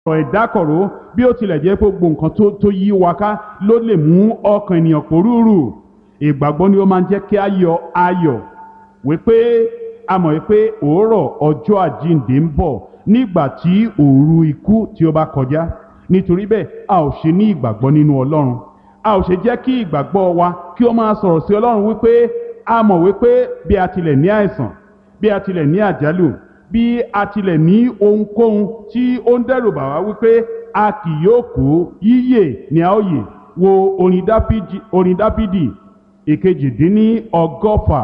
ọ̀rọ̀ ìdákọ̀ró bí ó tilẹ̀ jẹ́ pé gbogbo nǹkan tó tó yí wa ká ló lè mú ọkàn ènìyàn pòrúurù ìgbàgbọ́ ni ó máa ń jẹ́ kí a yọ ayọ̀ wípé a mọ̀ wípé òórọ̀ ọjọ́ àjíǹde ń bọ̀ nígbà tí òru ikú tí ó bá kọjá nítorí bẹ́ẹ̀ a ò ṣe ní ìgbàgbọ́ nínú ọlọ́run a ò ṣe jẹ́ kí ìgbàgbọ́ wa kí ó máa sọ̀rọ̀ sí ọlọ́run wípé a mọ̀ wípé bí a tilẹ̀ ní àìsàn bí a tilẹ̀ ní àjálù bí a tilẹ̀ ní ohunkóhun tí ó ń dẹ́rù bà wá wípé a kì yóò kú yíyè ní a ó yè wo orin dáfídì orin dáfídì ìkejìdínní ọgọ́fà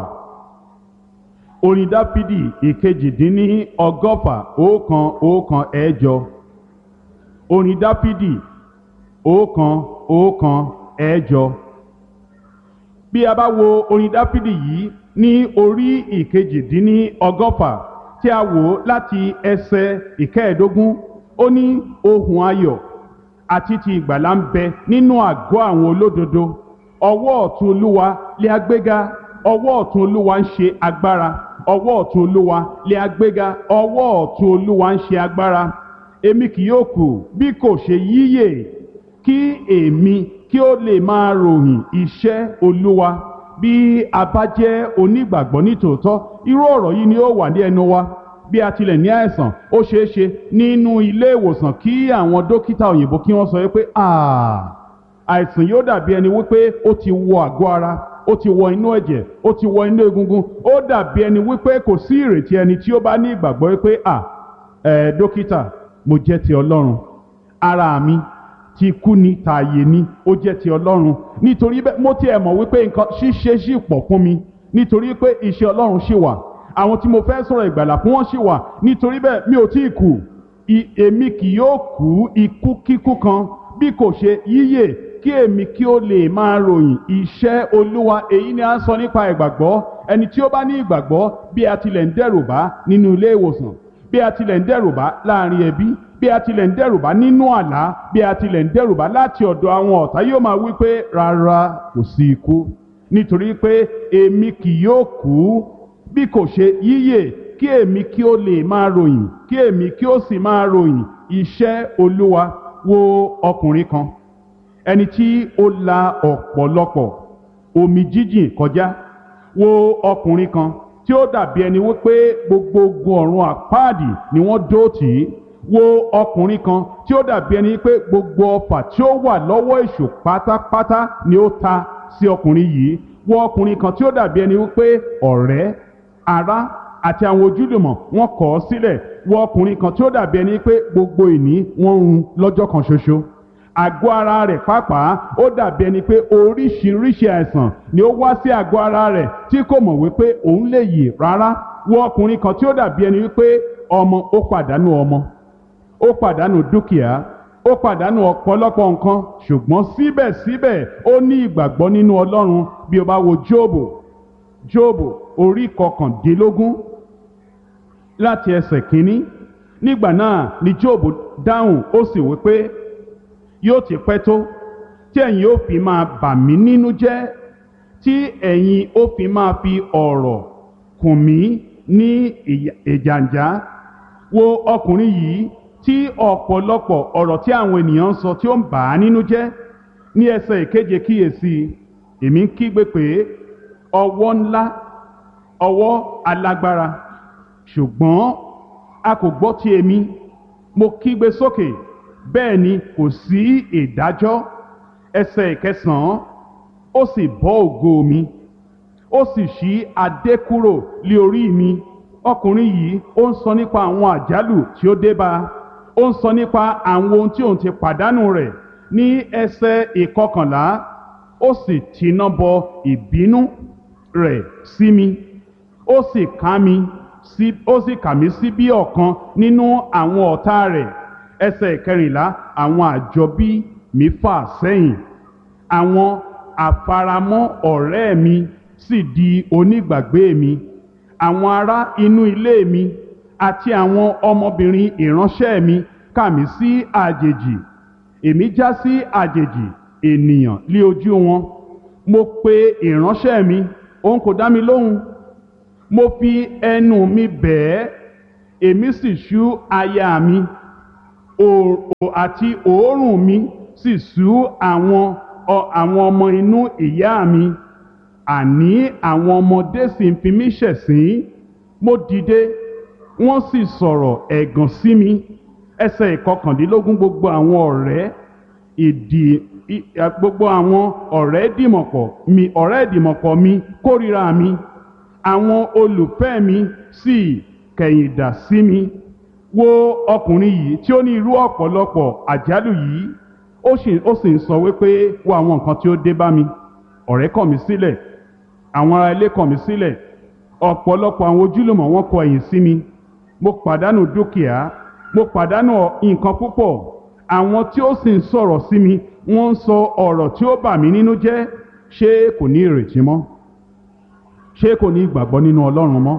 orin dáfídì ìkejìdínní ọgọ́fà ọ̀kan ọ̀kan ẹ̀jọ orin dáfídì ọ̀kan ọ̀kan ẹ̀jọ bí a bá wo orin dáfídì yìí ní orí ìkejìdínní ọgọ́fà tí a wò láti ẹsẹ̀ ìkẹẹ̀ẹ́dógún ó ní ohùn ayọ̀ àti ti ìgbàlà ń bẹ nínú àgọ́ àwọn olódodo ọwọ́ ọ̀tún olúwa lé agbéga ọwọ́ ọ̀tún olúwa ń ṣe agbára ọwọ́ ọ̀tún olúwa lé agbéga ọwọ́ ọ̀tún olúwa ń ṣe agbára èmi kì yóò kù bí kò ṣe yíyè kí èmi kí ó lè máa ròyìn iṣẹ́ olúwa bí a bá jẹ́ onígbàgbọ́ nítòótọ́ irú ọ̀rọ̀ yìí ni ó wà ní ẹnu wa bí a tilẹ̀ ní àìsàn ó ṣeé ṣe nínú ilé ìwòsàn kí àwọn dókítà òyìnbó kí wọ́n sọ wípé àìsàn yóò dàbí ẹni wípé ó ti wọ àgọ́ ara ó ti wọ inú ẹ̀jẹ̀ ó ti wọ inú egungun ó dàbí ẹni wípé kò sí ìrètí ẹni tí ó bá ní ìgbàgbọ́ wípé à ẹ̀ dókítà mo jẹ́ ti ọlọ́run ara mi ti kú ni tààyè ni ó jẹ́ ti ọlọ́run nítorí bẹ́ẹ̀ mo tiẹ̀ mọ̀ wípé nǹkan ṣíṣe ṣì pọ̀ fún mi nítorí pé iṣẹ́ ọlọ́run ṣì wà àwọn tí mo fẹ́ sọ̀rọ̀ ìgbàlà fún wọn ṣì wà nítorí bẹ́ẹ̀ mi ò tí ì kú èmi kì yóò kú ikú kíkú kan bí kò ṣe yíyè kí èmi kí ó lè máa ròyìn iṣẹ́ olúwa èyí ni a ń sọ nípa ìgbàgbọ́ ẹni tí ó bá ní ìgbàgbọ́ bí a tilẹ̀ ń dẹ́rù bá nínú ilé ìwòsàn bí a tilẹ̀ ń dẹ́rù bá láàrin ẹbí bí a tilẹ̀ ń dẹ́rù bá nínú àlá bí a tilẹ̀ ń dẹ́rù bá láti ọ̀dọ̀ àwọn ọ̀tá yóò máa wí pé rárá kò sí ikú nítorí pé èmi kì yóò kú bí kò ṣe yíyè kí èmi kí ó lè máa ròyìn kí èmi kí ó sì máa ròyìn iṣẹ́ olúwa wo ọkùnrin kan ẹni tí ó la ọ̀pọ̀lọpọ̀ omi jíjìn kọjá wo ọkùnrin kan tí ó dàbí ẹni wípé gbogbo ogun ọ̀run àpáàdì ni wọ́n dó tì í wo ọkùnrin kan tí ó dàbí ẹni pé gbogbo ọfà tí ó wà lọ́wọ́ èṣù pátápátá ni ó ta sí ọkùnrin yìí wo ọkùnrin kan tí ó dàbí ẹni wípé ọ̀rẹ́ ará àti àwọn ojúlùmọ̀ wọ́n kọ̀ ọ́ sílẹ̀ wo ọkùnrin kan tí ó dàbí ẹni pé gbogbo ìní wọ́n run lọ́jọ́ kan ṣoṣo àgọ́ ara rẹ̀ pàápàá ó dàbí ẹni pé oríṣiríṣi àìsàn ni ó wá sí àgọ́ ara rẹ̀ tí kò mọ̀ wípé òun lè yè rárá wo ọkùnrin kan tí ó dàbí ẹni wípé ọmọ ó pàdánù ọmọ ó pàdánù dúkìá ó pàdánù ọ̀pọ̀lọpọ̀ nǹkan ṣùgbọ́n síbẹ̀síbẹ̀ ó ní ìgbàgbọ́ nínú ọlọ́run bí o bá wo jóòbù jóòbù orí kọkàndínlógún láti ẹsẹ̀ kínní nígbà náà ni jóòbù dáhùn ó sì wí pé yóò ti pẹ́ tó tí ẹ̀yin ó fi máa bà mí nínú jẹ́ tí ẹ̀yin ó fi máa fi ọ̀rọ̀ kùn mí ní ìjàǹjá wo ọkùnrin yìí tí ọ̀pọ̀lọpọ̀ ọ̀rọ̀ tí àwọn ènìyàn ń sọ tí ó ń bà á nínú jẹ́ ní ẹsẹ̀ ìkeje kíyèsí èmi ń kígbe pé ọwọ́ ńlá ọwọ́ alágbára ṣùgbọ́n a kò gbọ́ ti èmi mo kígbe sókè bẹ́ẹ̀ ni kò sí ìdájọ́ ẹsẹ̀ ìkẹsàn-án ó sì bọ́ ògo mi ó sì ṣí adé kúrò lé orí mi ọkùnrin yìí ó ń sọ nípa àwọn àjálù tí ó dé bá a ó ń sọ nípa àwọn ohun tí òun ti pàdánù rẹ̀ ní ẹsẹ̀ ìkọkànlá ó sì tiná bọ ìbínú rẹ̀ sí mi ó sì ká mi sí ó sì kà mí sí bí ọ̀kan nínú àwọn ọ̀tá rẹ̀ ẹsẹ̀ ìkẹrìnlá àwọn àjọbí mi fà sẹ́yìn àwọn àfaramọ́ ọ̀rẹ́ mi sì di onígbàgbé mi àwọn ará inú ilé mi àti àwọn ọmọbìnrin ìránṣẹ́ mi kà mí sí àjèjì èmi já sí àjèjì ènìyàn lé ojú wọn mo pe ìránṣẹ́ mi òun kò dá mi lóhùn mo fi ẹnu mi bẹ̀ ẹ́ èmi sì ṣú aya mi òòrùn àti òórùn mi sì sú àwọn ọ- àwọn ọmọ inú ìyá mi àní àwọn ọmọdé sì ń fi mí ṣẹ̀sín mo dìde wọ́n sì sọ̀rọ̀ ẹ̀gàn sí mi ẹsẹ̀ ìkọkàndínlógún gbogbo àwọn ọ̀rẹ́ ìdì ì- ẹ, gbogbo àwọn ọ̀rẹ́ dìmọ̀pọ̀ mi ọ̀rẹ́ ìdìmọ̀pọ̀ mi kórìíra mi àwọn olùfẹ́ mi sì kẹ̀yìndà sí mi wo ọkùnrin yìí tí ó ní irú ọ̀pọ̀lọpọ̀ àjálù yìí ó sì ó sì ń sọ wípé wo àwọn nǹkan tí ó dé bá mi ọ̀rẹ́ kọ̀ mí sílẹ̀ àwọn ará ilé kọ̀ mí sílẹ̀ ọ̀pọ̀lọpọ̀ àwọn ojúlùmọ̀ wọn kọ ẹ̀yìn sí mi mo pàdánù dúkìá mo pàdánù nǹkan púpọ̀ àwọn tí ó sì ń sọ̀rọ̀ sí mi wọ́n ń sọ ọ̀rọ̀ tí ó bà mí nínú jẹ́ ṣé kò ní ìrètí mọ́ ṣé kò ní ìgbàgbọ́ nínú ọlọ́run mọ́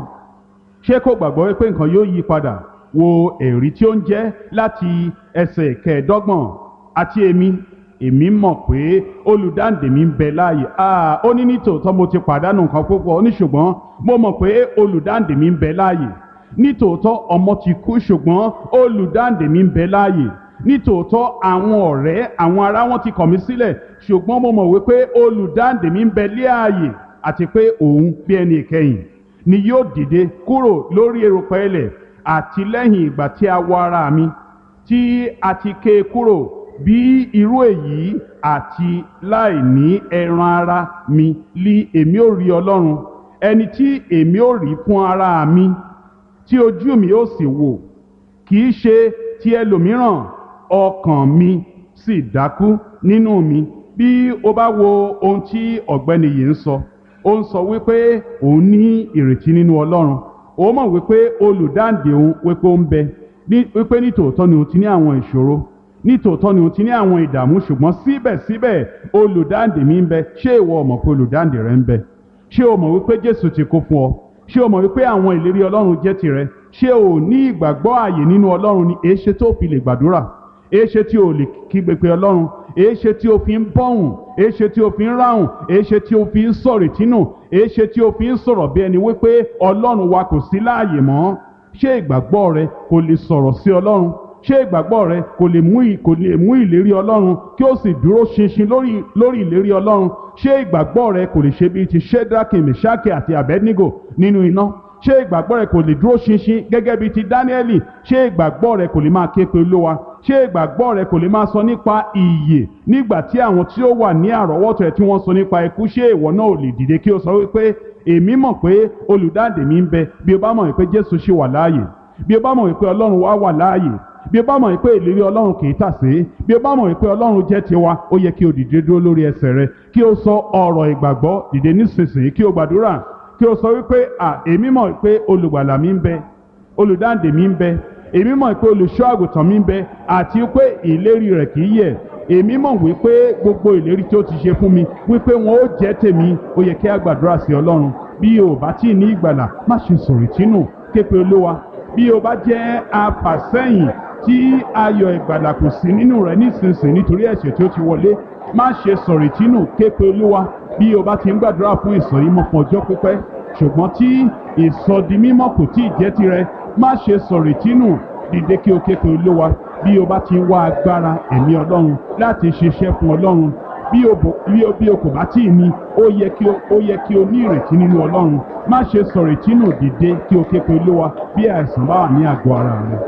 ṣé kò gbàgbọ́ wípé nǹkan yóò yí padà wo ẹ̀rí tí ó ń jẹ́ láti ẹsẹ̀ kẹẹ̀ẹ́dọ́gbọ̀n àti èmi èmi mọ̀ pé olùdáǹdè mi ń bẹ láàyè Ah, ó ní nítòótọ́ mo ti pàdánù nǹkan púpọ̀ ó ní ṣùgbọ́n mo mọ̀ pé olùdáǹdè mi ń bẹ láàyè nítòótọ́ ọmọ ti kú ṣùgbọ́n olùdáǹdè mi ń bẹ láàyè nítòótọ́ àwọn ọ̀rẹ́ àwọn ará wọn ti kọ̀ mí sílẹ̀ ṣùgbọ́n mo mọ̀ wípé olùdáǹdè mi ń bẹ láàyè àti pé òun bí ẹni ìkẹyìn ni yóò dìde kúrò lórí erùpẹ̀ ilẹ̀ àti lẹ́yìn ìgbà tí a wọ ara mi tí a ti ké e kúrò bí irú èyí àti láì ní ẹran ara mi lí èmi ò rí ọlọ́run ẹni tí èmi ò rí fún ara mi tí ojú mi ó sì wò kì í ṣe ti ẹlòmíràn ọkàn mi sì dákú nínú mi bí o bá wo ohun tí ọ̀gbẹ́ni yìí ń sọ ó ń sọ wípé òun ní ìrètí nínú ọlọ́run ó mọ̀ wípé olùdáǹdè òun wípé ó ń bẹ ní- wípé nítòótọ́ ni òun ti ní àwọn ìṣòro nítòótọ́ ni òun ti ní àwọn ìdààmú ṣùgbọ́n síbẹ̀síbẹ̀ olùdáǹdè mi ń bẹ ṣé ìwọ ò mọ̀ pé olùdáǹdè rẹ ń bẹ ṣé o mọ̀ wípé jésù ti kú fún ọ ṣé o mọ̀ wípé àwọn ìlérí ọlọ́run jẹ́ tirẹ̀ ṣé o ní ìgbàgbọ́ ààyè nínú ọlọ́run ni èéṣe tó fi lè gbàdúrà èéṣe tí o lè kígbe pé ọlọ́run èéṣe tí o fi ń bọ́hùn èéṣe tí o fi ń ráhùn èéṣe tí o fi ń sọ̀rọ̀ ìtínú èéṣe tí o fi ń sọ̀rọ̀ bí ẹni wípé ọlọ́run wa kò sí láàyè mọ́ ṣé ìgbàgbọ́ rẹ kò lè sọ̀rọ̀ sí ọlọ́run ṣé ìgbàgbọ́ rẹ kò lè mú ì- kò lè mú ìlérí ọlọ́run kí ó sì dúró ṣinṣin lórí lórí ìlérí ọlọ́run ṣé ìgbàgbọ́ rẹ kò lè ṣe bíi ti shedraki meshaki àti abednego nínú iná ṣé ìgbàgbọ́ rẹ kò lè dúró ṣinṣin gẹ́gẹ́ bíi ti dáníẹ́lì ṣé ìgbàgbọ́ rẹ kò lè máa ké pe olówa ṣé ìgbàgbọ́ rẹ kò lè máa sọ nípa ìyè nígbà tí àwọn tí ó wà ní àrọ́wọ́tò ẹ̀ tí wọ́n sọ nípa ikú ṣé ìwọ náà ò lè dìde kí o sọ wípé èmi mọ̀ pé olùdáǹdè mi ń bẹ bí o bá mọ̀ wípé jésù ṣì wà láàyè bí o bá mọ̀ wípé ọlọ́run wá wà láàyè bí o bá mọ̀ wípé ìlérí ọlọ́run kì í tàsé bí o bá mọ̀ wípé ọlọ́run jẹ́ tiwa ó yẹ kí o dìde dúró lórí ẹsẹ̀ rẹ kí o sọ ọ̀rọ̀ ìgbàgbọ́ dìde nísinsìnyí kí o gbàdúrà kí o sọ wípé à èmi mọ̀ wípé olùgbàlà mi ń bẹ olùdáǹdè mi ń bẹ èmi mọ̀ pé olùṣọ́ àgùntàn mi ń bẹ àti pé ìlérí rẹ̀ kì í yẹ̀ èmi mọ̀ wípé gbogbo ìlérí tí ó ti ṣe fún mi wípé wọn ó jẹ́ tèmi ó yẹ kí a gbàdúrà sí ọlọ́run bí o bá tí ì ní ìgbàlà má ṣe sọ̀rọ̀ ìtínú képe olúwa bí o bá jẹ́ afàsẹ́yìn tí ayọ̀ ìgbàlà kò sí nínú rẹ̀ nísinsìnyí nítorí ẹ̀ṣẹ̀ tí ó ti wọlé má ṣe sọ̀rọ̀ ìtínú képe olúwa bí o bá ti ń gbàdúrà fún ìsọ̀rímọ́ fún ọjọ́ pípẹ́ ṣùgbọ́n tí ìsọdimímọ́ kò tí ì jẹ́ tirẹ̀ má ṣe sọ̀rọ̀ ìtínú dìde kí o képe olúwa bí o bá ti ń wá agbára ẹ̀mí ọlọ́run láti ṣiṣẹ́ fún ọlọ́run bí o bò bí o bí o kò bá tí ì ní ó yẹ kí o ó yẹ kí o ní ìrètí nínú ọlọ́run má ṣe sọ̀rọ̀ ìtínú dìde kí o képe olúwa bí àìsàn bá wà ní àgọ́ ara rẹ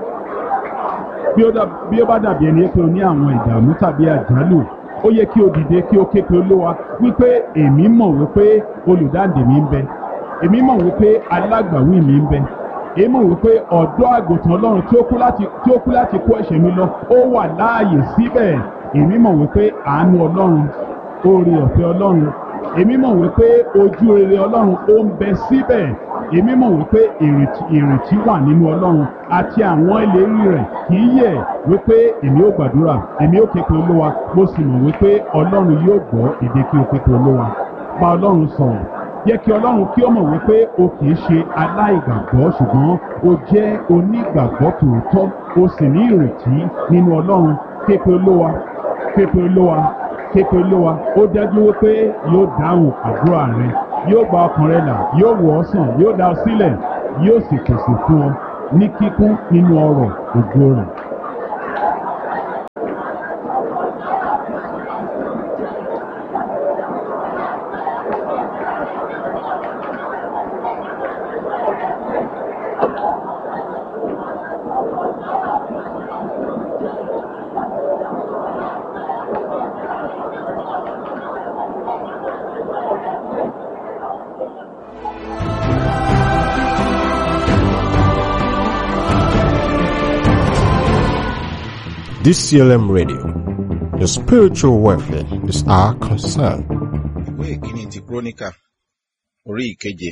bí ó dà- bí ó bá dàbí ẹni pé o ní àwọn ìdààmú tàbí àjálù ó yẹ kí o dìde kí o ké pe olúwa wípé èmi mọ̀ wípé olùdáǹdè mi ń bẹ èmi mọ̀ wípé alágbàwí mi ń bẹ èmi mọ̀ wípé ọ̀dọ́ àgùntàn ọlọ́run tí ó kú láti tí ó kú láti kó ẹ̀ṣẹ̀ mi lọ ó wà láàyè síbẹ̀ èmi mọ̀ wípé àánú ọlọ́run oore ọ̀fẹ́ ọlọ́run èmi mọ̀ wípé ojú rere ọlọ́run ó ń bẹ síbẹ̀ èmi mọ̀ wípé ìrètí ìrètí wà nínú ọlọ́run àti àwọn ìlérí rẹ̀ kì í yẹ̀ wípé èmi ó gbàdúrà èmi ó képe olówa mo sì mọ̀ wípé ọlọ́run yóò gbọ́ èdè kí o képe olówa bá ọlọ́run sọ̀rọ̀ yẹ kí ọlọ́run kí ó mọ̀ wípé o kì í ṣe aláìgbàgbọ́ ṣùgbọ́n o jẹ́ onígbàgbọ́ tòótọ́ o sì ní ìrètí nínú ọlọ́run képe olówa képe olówa képe olówa ó dájú wípé yóò dáhùn àdúrà rẹ yóò gba ọkàn rẹ là yóò wò ọ́ sàn yóò dá ọ sílẹ̀ yóò sì pèsè fún ọ ní kíkún nínú ọrọ̀ ògo rẹ̀. DCLM Radio. Your spiritual welfare is our concern. ìwé ìkíní ti kúrónìkà orí ìkeje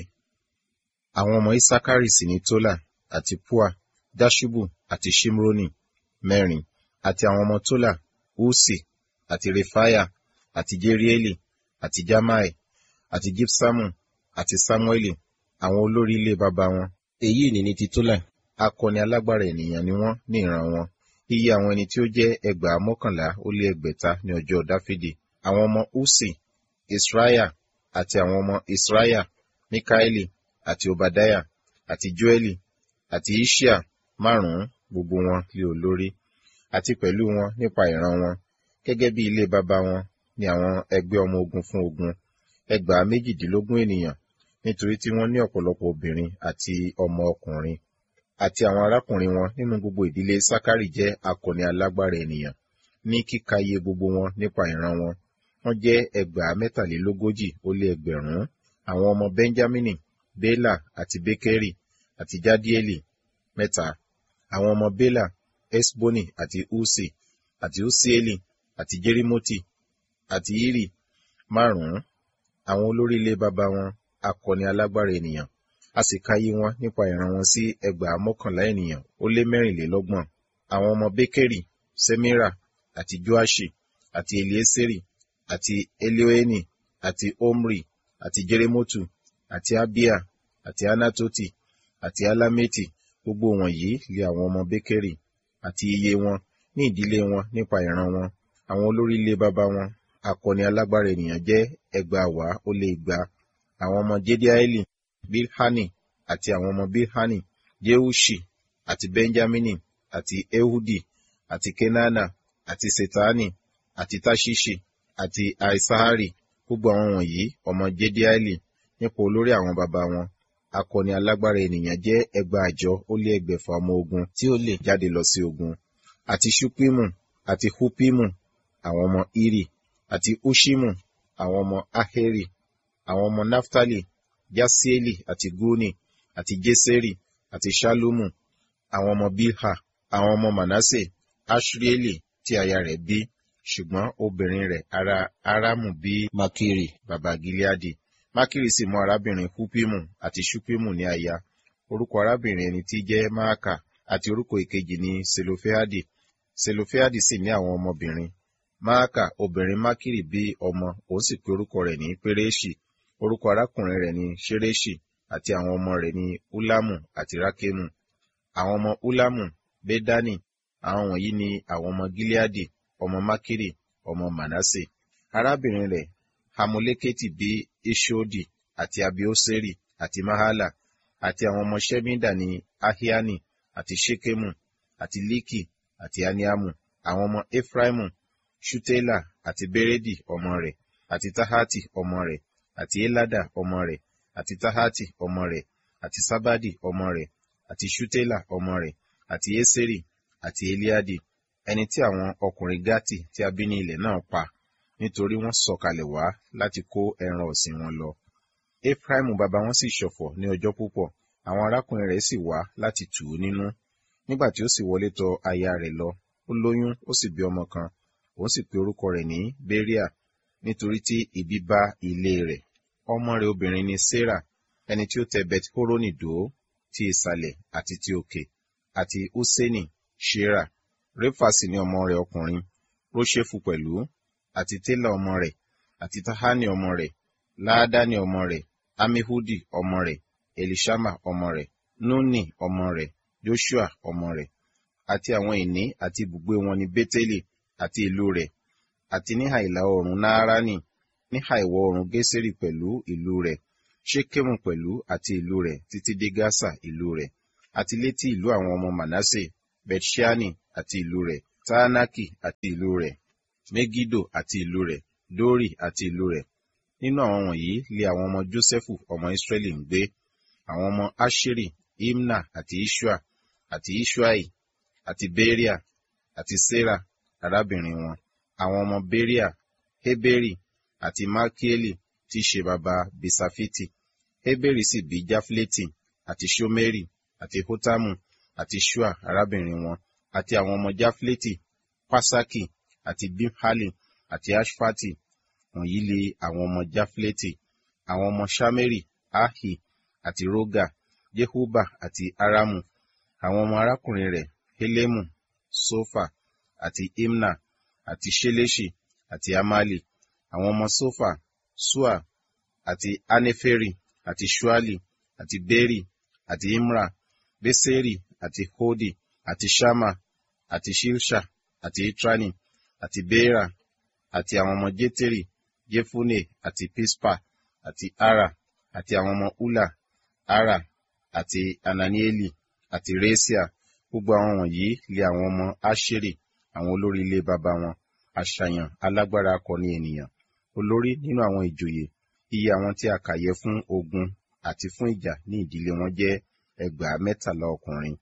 àwọn ọmọ isakari sì ní tola àti pua dashubu àti shimroni mẹ́rin àti àwọn ọmọ tola usi àti refaya àti jerieli àti jamai àti gipsamu àti samueli àwọn olórí ilé baba wọn èyí ni ní ti tola akọni alágbára ènìyàn ni wọ́n ní ìran wọn iye àwọn ẹni tí ó jẹ́ ẹgbàá mọ́kànlá ó lé ẹgbẹ̀ta ní ọjọ́ dáfídì àwọn ọmọ usi israel àti àwọn ọmọ israel mikaeli àti obadiah àti joeli àti ishia márùnún gbogbo wọn lé olórí àti pẹ̀lú wọn nípa ìran wọn gẹ́gẹ́ bí ilé baba wọn ni àwọn ẹgbẹ́ ọmọ ogun fún ogun ẹgbàá méjìdínlógún ènìyàn nítorí tí wọ́n ní ọ̀pọ̀lọpọ̀ obìnrin àti ọmọ ọkùnrin àti àwọn arákùnrin wọn nínú gbogbo ìdílé sakari jẹ́ akọni alágbára ènìyàn ní kíka iye gbogbo wọn nípa ìran wọn wọ́n jẹ́ ẹgbàá mẹ́tàlélógójì ó lé ẹgbẹ̀rún àwọn ọmọ benjamini bela àti bekeri àti jadieli mẹ́ta àwọn ọmọ bela esboni àti usi àti usieli àti jerimoti àti iri márùnún àwọn olórí ilé baba wọn akọni alágbára ènìyàn a sì káyé wọn nípa ìran wọn sí ẹgbàá mọ́kànlá ènìyàn ó lé mẹ́rìnlélọ́gbọ̀n àwọn ọmọ bekeri semira àti joashi àti elieseri àti elioeni àti omri àti jeremotu àti abia àti anatoti àti alameti gbogbo wọ̀nyí lé àwọn ọmọ bekeri àti iye wọn ní ìdílé wọn nípa ìran wọn àwọn olórí ilé baba wọn akọni alágbára ènìyàn jẹ́ ẹgbàáwàá ó lé igba àwọn ọmọ jediaeli bilhani àti àwọn ọmọ bilhani jeushi àti benjamini àti ehudi àti kenana àti setani àti tashishi àti aisahari gbogbo àwọn wọ̀nyí ọmọ jediaeli nípa olórí àwọn baba wọn akọni alágbára ènìyàn jẹ́ ẹgbàájọ ó lé ẹgbẹ̀fà ọmọ ogun tí ó lè jáde lọ sí ogun àti ṣupimu àti hupimu àwọn ọmọ iri àti ushimu àwọn ọmọ aheri àwọn ọmọ naftali jasieli àti guni àti jeseri àti shalumu àwọn ọmọ bilha àwọn ọmọ manase ashrieli tí aya rẹ̀ bí ṣùgbọ́n obìnrin rẹ̀ ará aramu bí makiri baba gileadi makiri sì mú arábìnrin hupimu àti shupimu ní aya orúkọ arábìnrin ẹni tí jẹ́ maaka àti orúkọ ìkejì ní selofeadi selofeadi sì ní àwọn ọmọbìnrin maaka obìnrin makiri bí ọmọ òun sì pe orúkọ rẹ̀ ní pereshi orúkọ arákùnrin rẹ̀ ní ṣereṣi àti àwọn ọmọ rẹ̀ ní ulamu àti rakemu àwọn ọmọ ulamu bedani àwọn wọ̀nyí ni àwọn ọmọ gileadi ọmọ makiri ọmọ manase arábìnrin rẹ̀ hamuleketi bí ishodi àti abioseri àti mahala àti àwọn ọmọ shemida ní ahiani àti shekemu àti liki àti aniamu àwọn ọmọ efraimu shutela àti beredi ọmọ rẹ̀ àti tahati ọmọ rẹ̀ àti elada ọmọ rẹ̀ àti tahati ọmọ rẹ̀ àti sabadi ọmọ rẹ̀ àti shutela ọmọ rẹ̀ àti eseri àti eliadi ẹni tí àwọn ọkùnrin gati tí a bí ní ilẹ̀ náà pa nítorí wọ́n sọ̀kalẹ̀ wá láti kó ẹran ọ̀sìn wọn lọ. Ephraim bàbá wọn sì ṣọ̀fọ̀ ní ọjọ́ púpọ̀, àwọn arákùnrin rẹ̀ sì wá láti tù ú nínú. Nígbà tí ó sì wọlé tọ aya rẹ̀ lọ, ó lóyún ó sì bí ọmọ kan, òun sì pe orúkọ rẹ̀ ní Beria, nítorí tí ibi bá ilé rẹ̀. Ọmọ rẹ̀ obìnrin ni Sarah, ẹni tí ó tẹ Beth Horoni dó, ti ìsàlẹ̀ àti ti òkè, àti Huseni, Shera. Réfà sì ni ọmọ rẹ̀ ọkùnrin, Róṣèfù pẹ̀lú, àti Télà ọmọ rẹ̀, àti Tahani ọmọ rẹ̀, Láádáni ọmọ rẹ̀, Amihudi ọmọ rẹ̀, Elishama ọmọ rẹ̀, Nuni ọmọ rẹ̀, Joshua ọmọ rẹ̀, àti àwọn ìní àti ibùgbé wọn ní Bétélì àti ìlú rẹ̀, àti níhà ìlà oòrùn Nááránì, níhà ìwọ̀ oòrùn Gésérì pẹ̀lú ìlú rẹ̀, Ṣékémù pẹ̀lú àti ìlú rẹ̀ títí dé Gásà ìlú rẹ̀, àti létí ìlú àwọn ọmọ Mànásè, Bethṣani àti ìlú rẹ̀, Táánákì àti ìlú rẹ̀, Megido àti ìlú rẹ̀, Dori àti ìlú rẹ̀. Nínú àwọn wọ̀nyí lé àwọn ọmọ Jósẹ́fù ọmọ Ísírẹ́lì ń gbé, àwọn ọmọ Asheri, Imna àti Ishua, àti Ishuai, àti Beria, àti Sera, arábìnrin wọn, àwọn ọmọ Beria, Heberi, àti Malkieli, tí í ṣe baba Bisafiti. Heberi sì bí Jafleti, àti Shomeri, àti Hotamu, àti Shua, arábìnrin wọn, àti àwọn ọmọ Jafleti, pasaki àti bimhali àti ashfati wọ̀nyí lé àwọn ọmọ jafleti àwọn ọmọ shameri ahi àti roga jehuba àti aramu àwọn ọmọ arákùnrin rẹ̀ helemu sofa àti imna àti sheleshi àti amali àwọn ọmọ sofa sua àti aneferi àti shuali àti beri àti imra beseri àti hodi àti shama àti shilsha àti itrani àti bera àti àwọn ọmọ jeteri jefune àti pispa àti ara àti àwọn ọmọ ula ara àti ananieli àti resia gbogbo àwọn wọ̀nyí lé àwọn ọmọ asheri àwọn olórí ilé baba wọn àṣàyàn alágbára akọni ènìyàn olórí nínú àwọn ìjòyè iye àwọn tí a kà yẹ fún ogun àti fún ìjà ní ìdílé wọn jẹ́ ẹgbàá mẹ́tàlá ọkùnrin.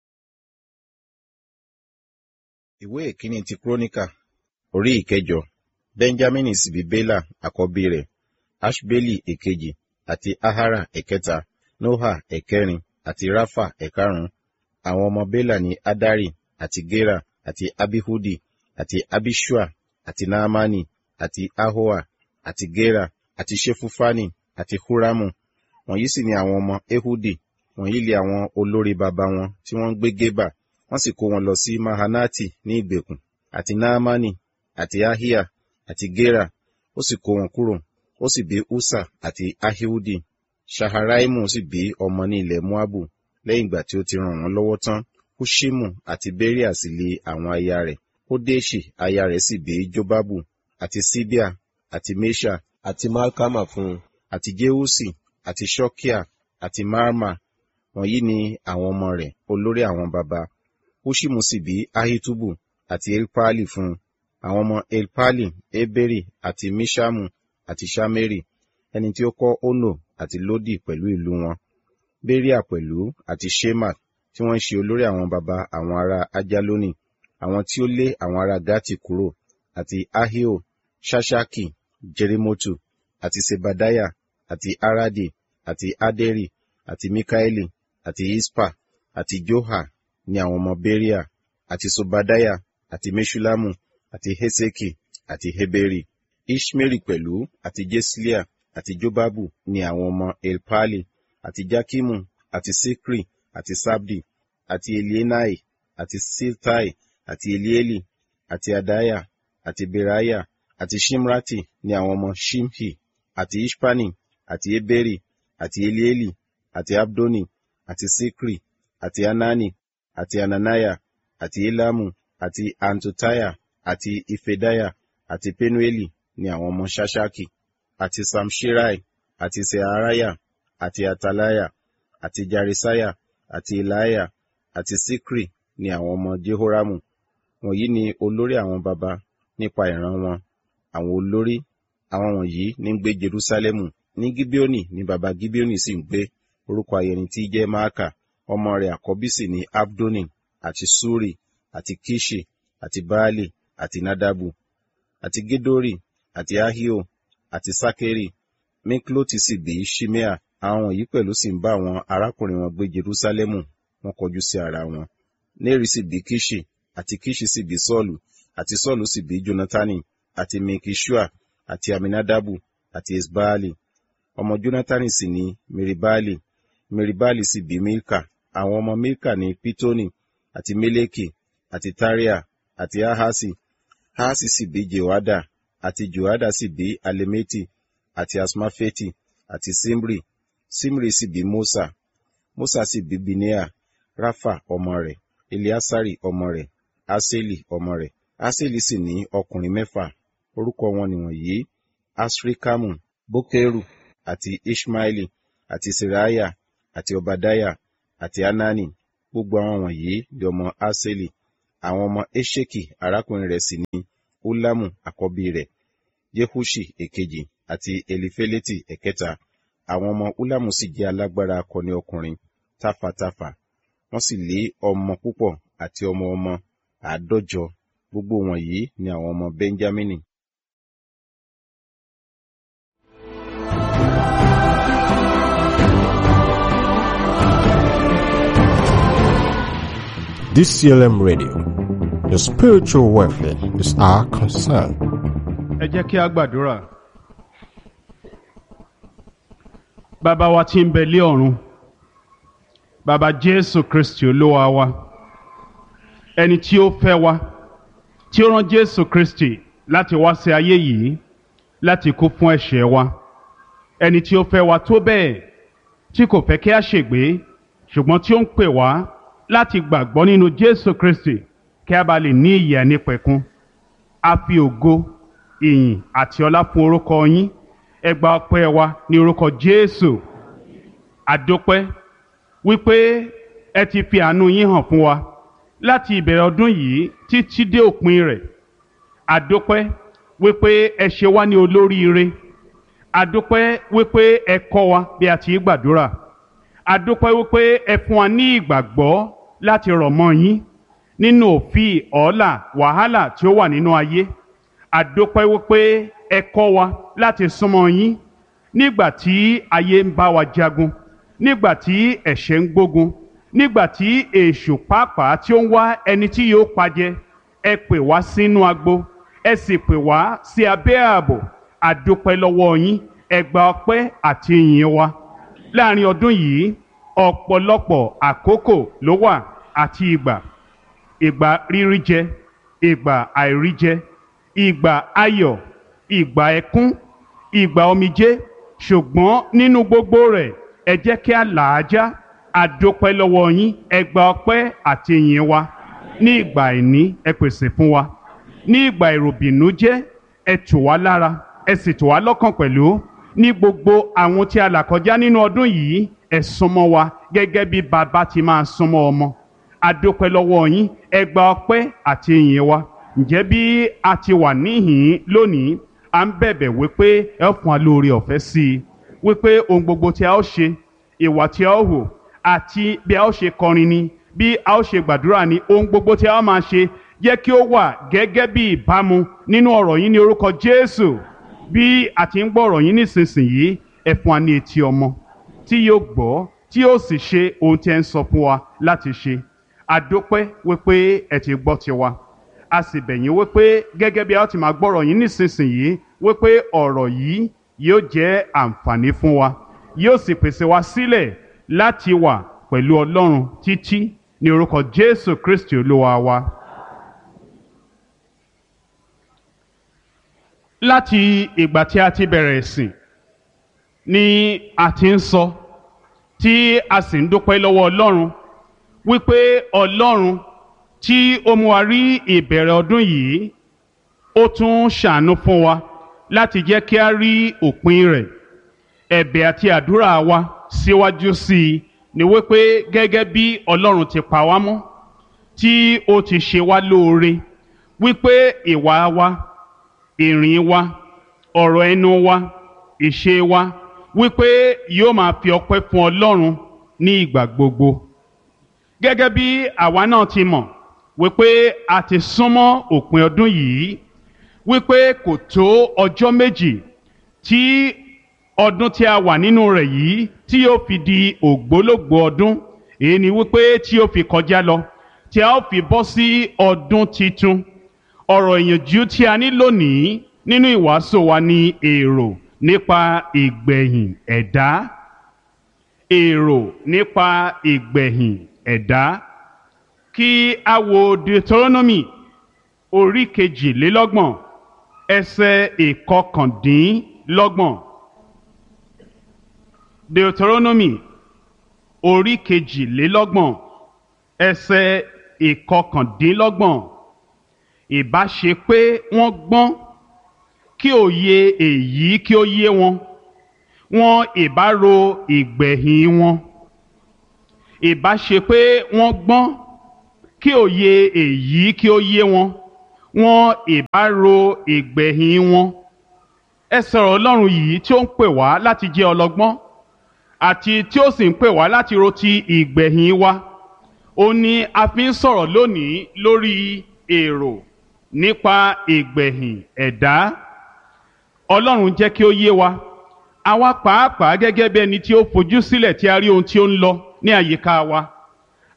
ìwé ìkíni ti kúrónìkà orí ìkẹjọ benjamin sì bí bela àkọ́bí rẹ̀ ashbeli èkejì àti ahara ẹ̀kẹta noha ẹ̀kẹrin àti rafa ẹ̀karùn-ún àwọn ọmọ bela ní adari àti gera àti abihudi àti abishua àti naamani àti ahoa àti gera àti shefufani àti huramu wọ̀nyí sì ni àwọn ọmọ ehudi wọ̀nyí lé àwọn olórí baba wọn tí wọ́n ń gbé gébà wọ́n sì kó wọn lọ sí mahanati ní ìgbèkùn àti naamani àti ahia àti gera ó sì kó wọn kúrò ó sì bí usa àti ahihudi shaharaimu sì bí ọmọ ní ilẹ̀ moabu lẹ́yìn ìgbà tí ó ti ràn wọ́n lọ́wọ́ tán hushimu àti beria sì lé àwọn aya rẹ̀ hodeshi aya rẹ̀ sì bí jobabu àti sibia àti mesha àti malkama fún un àti jeusi àti shokia àti marma wọ̀nyí ni àwọn ọmọ rẹ̀ olórí àwọn baba hushimu sì bí ahitubu àti elpali fún un àwọn ọmọ elpali eberi àti mishamu àti shameri ẹni tí ó kọ́ ono àti lodi pẹ̀lú ìlú wọn beria pẹ̀lú àti shema tí wọ́n ń ṣe olórí àwọn baba àwọn ará ajaloni àwọn tí ó lé àwọn ará gati kúrò àti ahio shashaki jerimotu àti sebadaya àti aradi àti aderi àti mikaeli àti ispa àti joha ní àwọn ọmọ beria àti sobadaya àti meshulamu àti heseki àti heberi ishmeri pẹ̀lú àti jeslia àti jobabu ní àwọn ọmọ elpali àti jakimu àti sikri àti sabdi àti elienai àti siltai àti elieli àti adaya àti beraya àti shimrati ní àwọn ọmọ shimhi àti ishpani àti eberi àti elieli àti abdoni àti sikri àti anani àti ananaya àti elamu àti antotaya àti ifedaya àti penueli ní àwọn ọmọ shashaki àti samshirai àti searaya àti atalaya àti jarisaya àti ilaya àti sikri ní àwọn ọmọ jehoramu wọ̀nyí ni olórí àwọn baba nípa ìran wọn àwọn olórí àwọn wọ̀nyí ní ń gbé jerusalemu ní gibeoni ní baba gibeoni sì ń gbé orúkọ ayẹni tí jẹ́ maaka ọmọ rẹ̀ àkọ́bí sì ní abdoni àti suri àti kishi àti baali àti nadabu àti gedori àti ahio àti sakeri mikloti sì bí shimea àwọn wọ̀nyí pẹ̀lú sì ń bá àwọn arákùnrin wọn gbé jerusalemu wọn kọjú sí ara wọn neri sì bí kishi àti kishi sì bí sọ́ọ̀lù àti sọ́ọ̀lù sì bí jonatani àti mikishua àti aminadabu àti esbaali ọmọ jonatani sì ní meribali meribali sì bí milka àwọn ọmọ milka ní pitoni àti meleki àti taria àti ahasi ahasi sì bí jehoada àti jehoada sì bí alemeti àti asmafeti àti simri simri sì bí mosa mosa sì bí binea rafa ọmọ rẹ̀ eliasari ọmọ rẹ̀ aseli ọmọ rẹ̀ aseli sì ní ọkùnrin mẹ́fà orúkọ wọn nìwọ̀nyí asrikamu bokeru àti ishmaeli àti seraya àti obadaya àti anani gbogbo àwọn wọ̀nyí di ọmọ aseli àwọn ọmọ esheki arákùnrin rẹ̀ sì ní ulamu àkọ́bí rẹ̀ jehushi èkejì àti elifeleti ẹ̀kẹta àwọn ọmọ ulamu sì jẹ́ alágbára akọni ọkùnrin táfàtáfà wọ́n sì lé ọmọ púpọ̀ àti ọmọ ọmọ àádọ́jọ gbogbo wọ̀nyí ni àwọn ọmọ benjamini DCLM Radio. Your spiritual welfare is our concern. ẹ jẹ́ kí a gbàdúrà. bàbá wa tí ń bẹ lé ọ̀run bàbá jésù kristi olúwa wa ẹni tí ó fẹ́ wa tí ó rán jésù kristi láti wá sí ayé yìí láti kú fún ẹ̀ṣẹ̀ wa ẹni tí ó fẹ́ wa tó bẹ́ẹ̀ tí kò fẹ́ kí a ṣègbé ṣùgbọ́n tí ó ń pè wá láti gbàgbọ́ nínú jésù kristi kí a bá lè ní ìyè nípẹ̀kun a fi ògo ìyìn àti ọlá fún orúkọ yín ẹ gba ọpẹ́ wa ní orúkọ jésù àdópẹ́ wípé ẹ ti fi àánú yín hàn fún wa láti ìbẹ̀rẹ̀ ọdún yìí títí dé òpin rẹ̀ àdópẹ́ wípé ẹ ṣe wá ní olóríire àdópẹ́ wípé ẹ kọ́ wa bí a ti gbàdúrà àdópẹ́ wípé ẹ fún wa ní ìgbàgbọ́ láti rọ̀ mọ́ yín nínú òfin ọ̀ọ́là wàhálà tí ó wà nínú ayé àdópẹ́ wípé ẹ kọ́ wa láti súnmọ́ yín nígbà tí ayé ń bá wa jagun nígbà tí ẹ̀ṣẹ̀ ń gbógun nígbà tí èṣù pàápàá tí ó ń wá ẹni tí yóò pajẹ ẹ pè wá sínú agbo ẹ sì pè wá sí abẹ́ ààbò àdópẹ́ lọ́wọ́ yín ẹ gba ọpẹ́ àti ìyìn wa láàrin ọdún yìí ọ̀pọ̀lọpọ̀ àkókò ló wà àti ìgbà ìgbà rírí jẹ ìgbà àìrí jẹ ìgbà ayọ̀ ìgbà ẹkún ìgbà omijé ṣùgbọ́n nínú gbogbo rẹ̀ ẹ jẹ́ kí a là á já àdópẹ́ lọ́wọ́ yín ẹ gba ọpẹ́ àti ìyìn wa ní ìgbà àìní ẹ pèsè fún wa ní ìgbà ìròbìnújẹ́ ẹ tù wá lára ẹ sì tù wá lọ́kàn pẹ̀lú ní gbogbo àwọn tí a là kọjá nínú ọdún yìí ẹ súnmọ́ wa gẹ́gẹ́ bí bàbá ti máa súnmọ́ ọmọ àdópẹ́ lọ́wọ́ yín ẹ gba ọpẹ́ àti ìyìn wa ǹjẹ́ bí a ti wà níhìn lónìí à ń bẹ̀bẹ̀ wípé ẹ fún wa lórí ọ̀fẹ́ sí i wípé ohun gbogbo tí a ó ṣe ìwà tí a ó hò àti bí a ó ṣe kọrin ni bí a ó ṣe gbàdúrà ni ohun gbogbo tí a ó máa ṣe jẹ́ kí ó wà gẹ́gẹ́ bí ìbámu nínú ọ̀rọ̀ yín ní orúkọ Jésù bí a ti ń gbọ́ ọ̀rọ̀ yín nísinsìnyí ẹ fún wa ní etí ọmọ tí yóò gbọ́ tí yóò sì ṣe ohun tí ẹ ń sọ fún wa láti ṣe àdópẹ́ wípé ẹ ti gbọ́ tiwa a sì bẹ̀ yín wípé gẹ́gẹ́ bí a ó ti máa gbọ́rọ̀ yín nísinsìnyí wípé ọ̀rọ̀ yìí yóò jẹ́ àǹfààní fún wa yóò sì pèsè wa sílẹ̀ láti wà pẹ̀lú Ọlọ́run títí ní orúkọ Jésù Kristi Olúwa wa. láti ìgbà tí a ti bẹ̀rẹ̀ ìsìn ni a ti ń sọ tí a sì ń dúpẹ́ lọ́wọ́ Ọlọ́run wípé Ọlọ́run tí ó mú wa rí ìbẹ̀rẹ̀ ọdún yìí ó tún ṣàánú fún wa láti jẹ́ kí a rí òpin rẹ̀ ẹ̀bẹ̀ àti àdúrà wa síwájú sí i ni wípé gẹ́gẹ́ bí Ọlọ́run ti pa wá mọ́ tí ó ti ṣe wá lóore wípé ìwà wa ìrìn wa ọ̀rọ̀ ẹnu wa ìṣe wa wípé yóò máa fi ọpẹ́ fún Ọlọ́run ní ìgbà gbogbo gẹ́gẹ́ bí àwa náà ti mọ̀ wípé a ti súnmọ́ òpin ọdún yìí wípé kò tó ọjọ́ méjì tí ọdún tí a wà nínú rẹ̀ yìí tí yóò fi di ògbólógbòó ọdún èyí ni wípé tí yóò fi kọjá lọ tí a ó fi bọ́ sí ọdún titun ọ̀rọ̀ ìyànjú tí a ní lónìí nínú ìwàásù wa ni èrò nípa ìgbẹ̀yìn ẹ̀dá èrò nípa ìgbẹ̀yìn ẹ̀dá kí a wo Deuteronomy orí kejìlélọ́gbọ̀n ẹsẹ̀ ìkọkàndínlọ́gbọ̀n Deuteronomy orí kejìlélọ́gbọ̀n ẹsẹ̀ ìkọkàndínlọ́gbọ̀n ìbá ṣe pé wọ́n gbọ́n kí òye èyí kí ó yé wọn wọn ìbá ro ìgbẹ̀yìn wọn ìbá ṣe pé wọ́n gbọ́n kí òye èyí kí ó yé wọn wọn ìbá ro ìgbẹ̀yìn wọn ẹ sọ̀rọ̀ ọlọ́run yìí tí ó ń pè wá láti jẹ́ ọlọ́gbọ́n àti tí ó sì ń pè wá láti ro ti ìgbẹ̀yìn wa ó ní a fi ń sọ̀rọ̀ lónìí lórí èrò nípa ìgbẹ̀yìn ẹ̀dá ọlọ́run jẹ́ kí ó yé wa àwa pàápàá gẹ́gẹ́ bí ẹni tí ó fojú sílẹ̀ tí a rí ohun tí ó ń lọ ní àyíká wa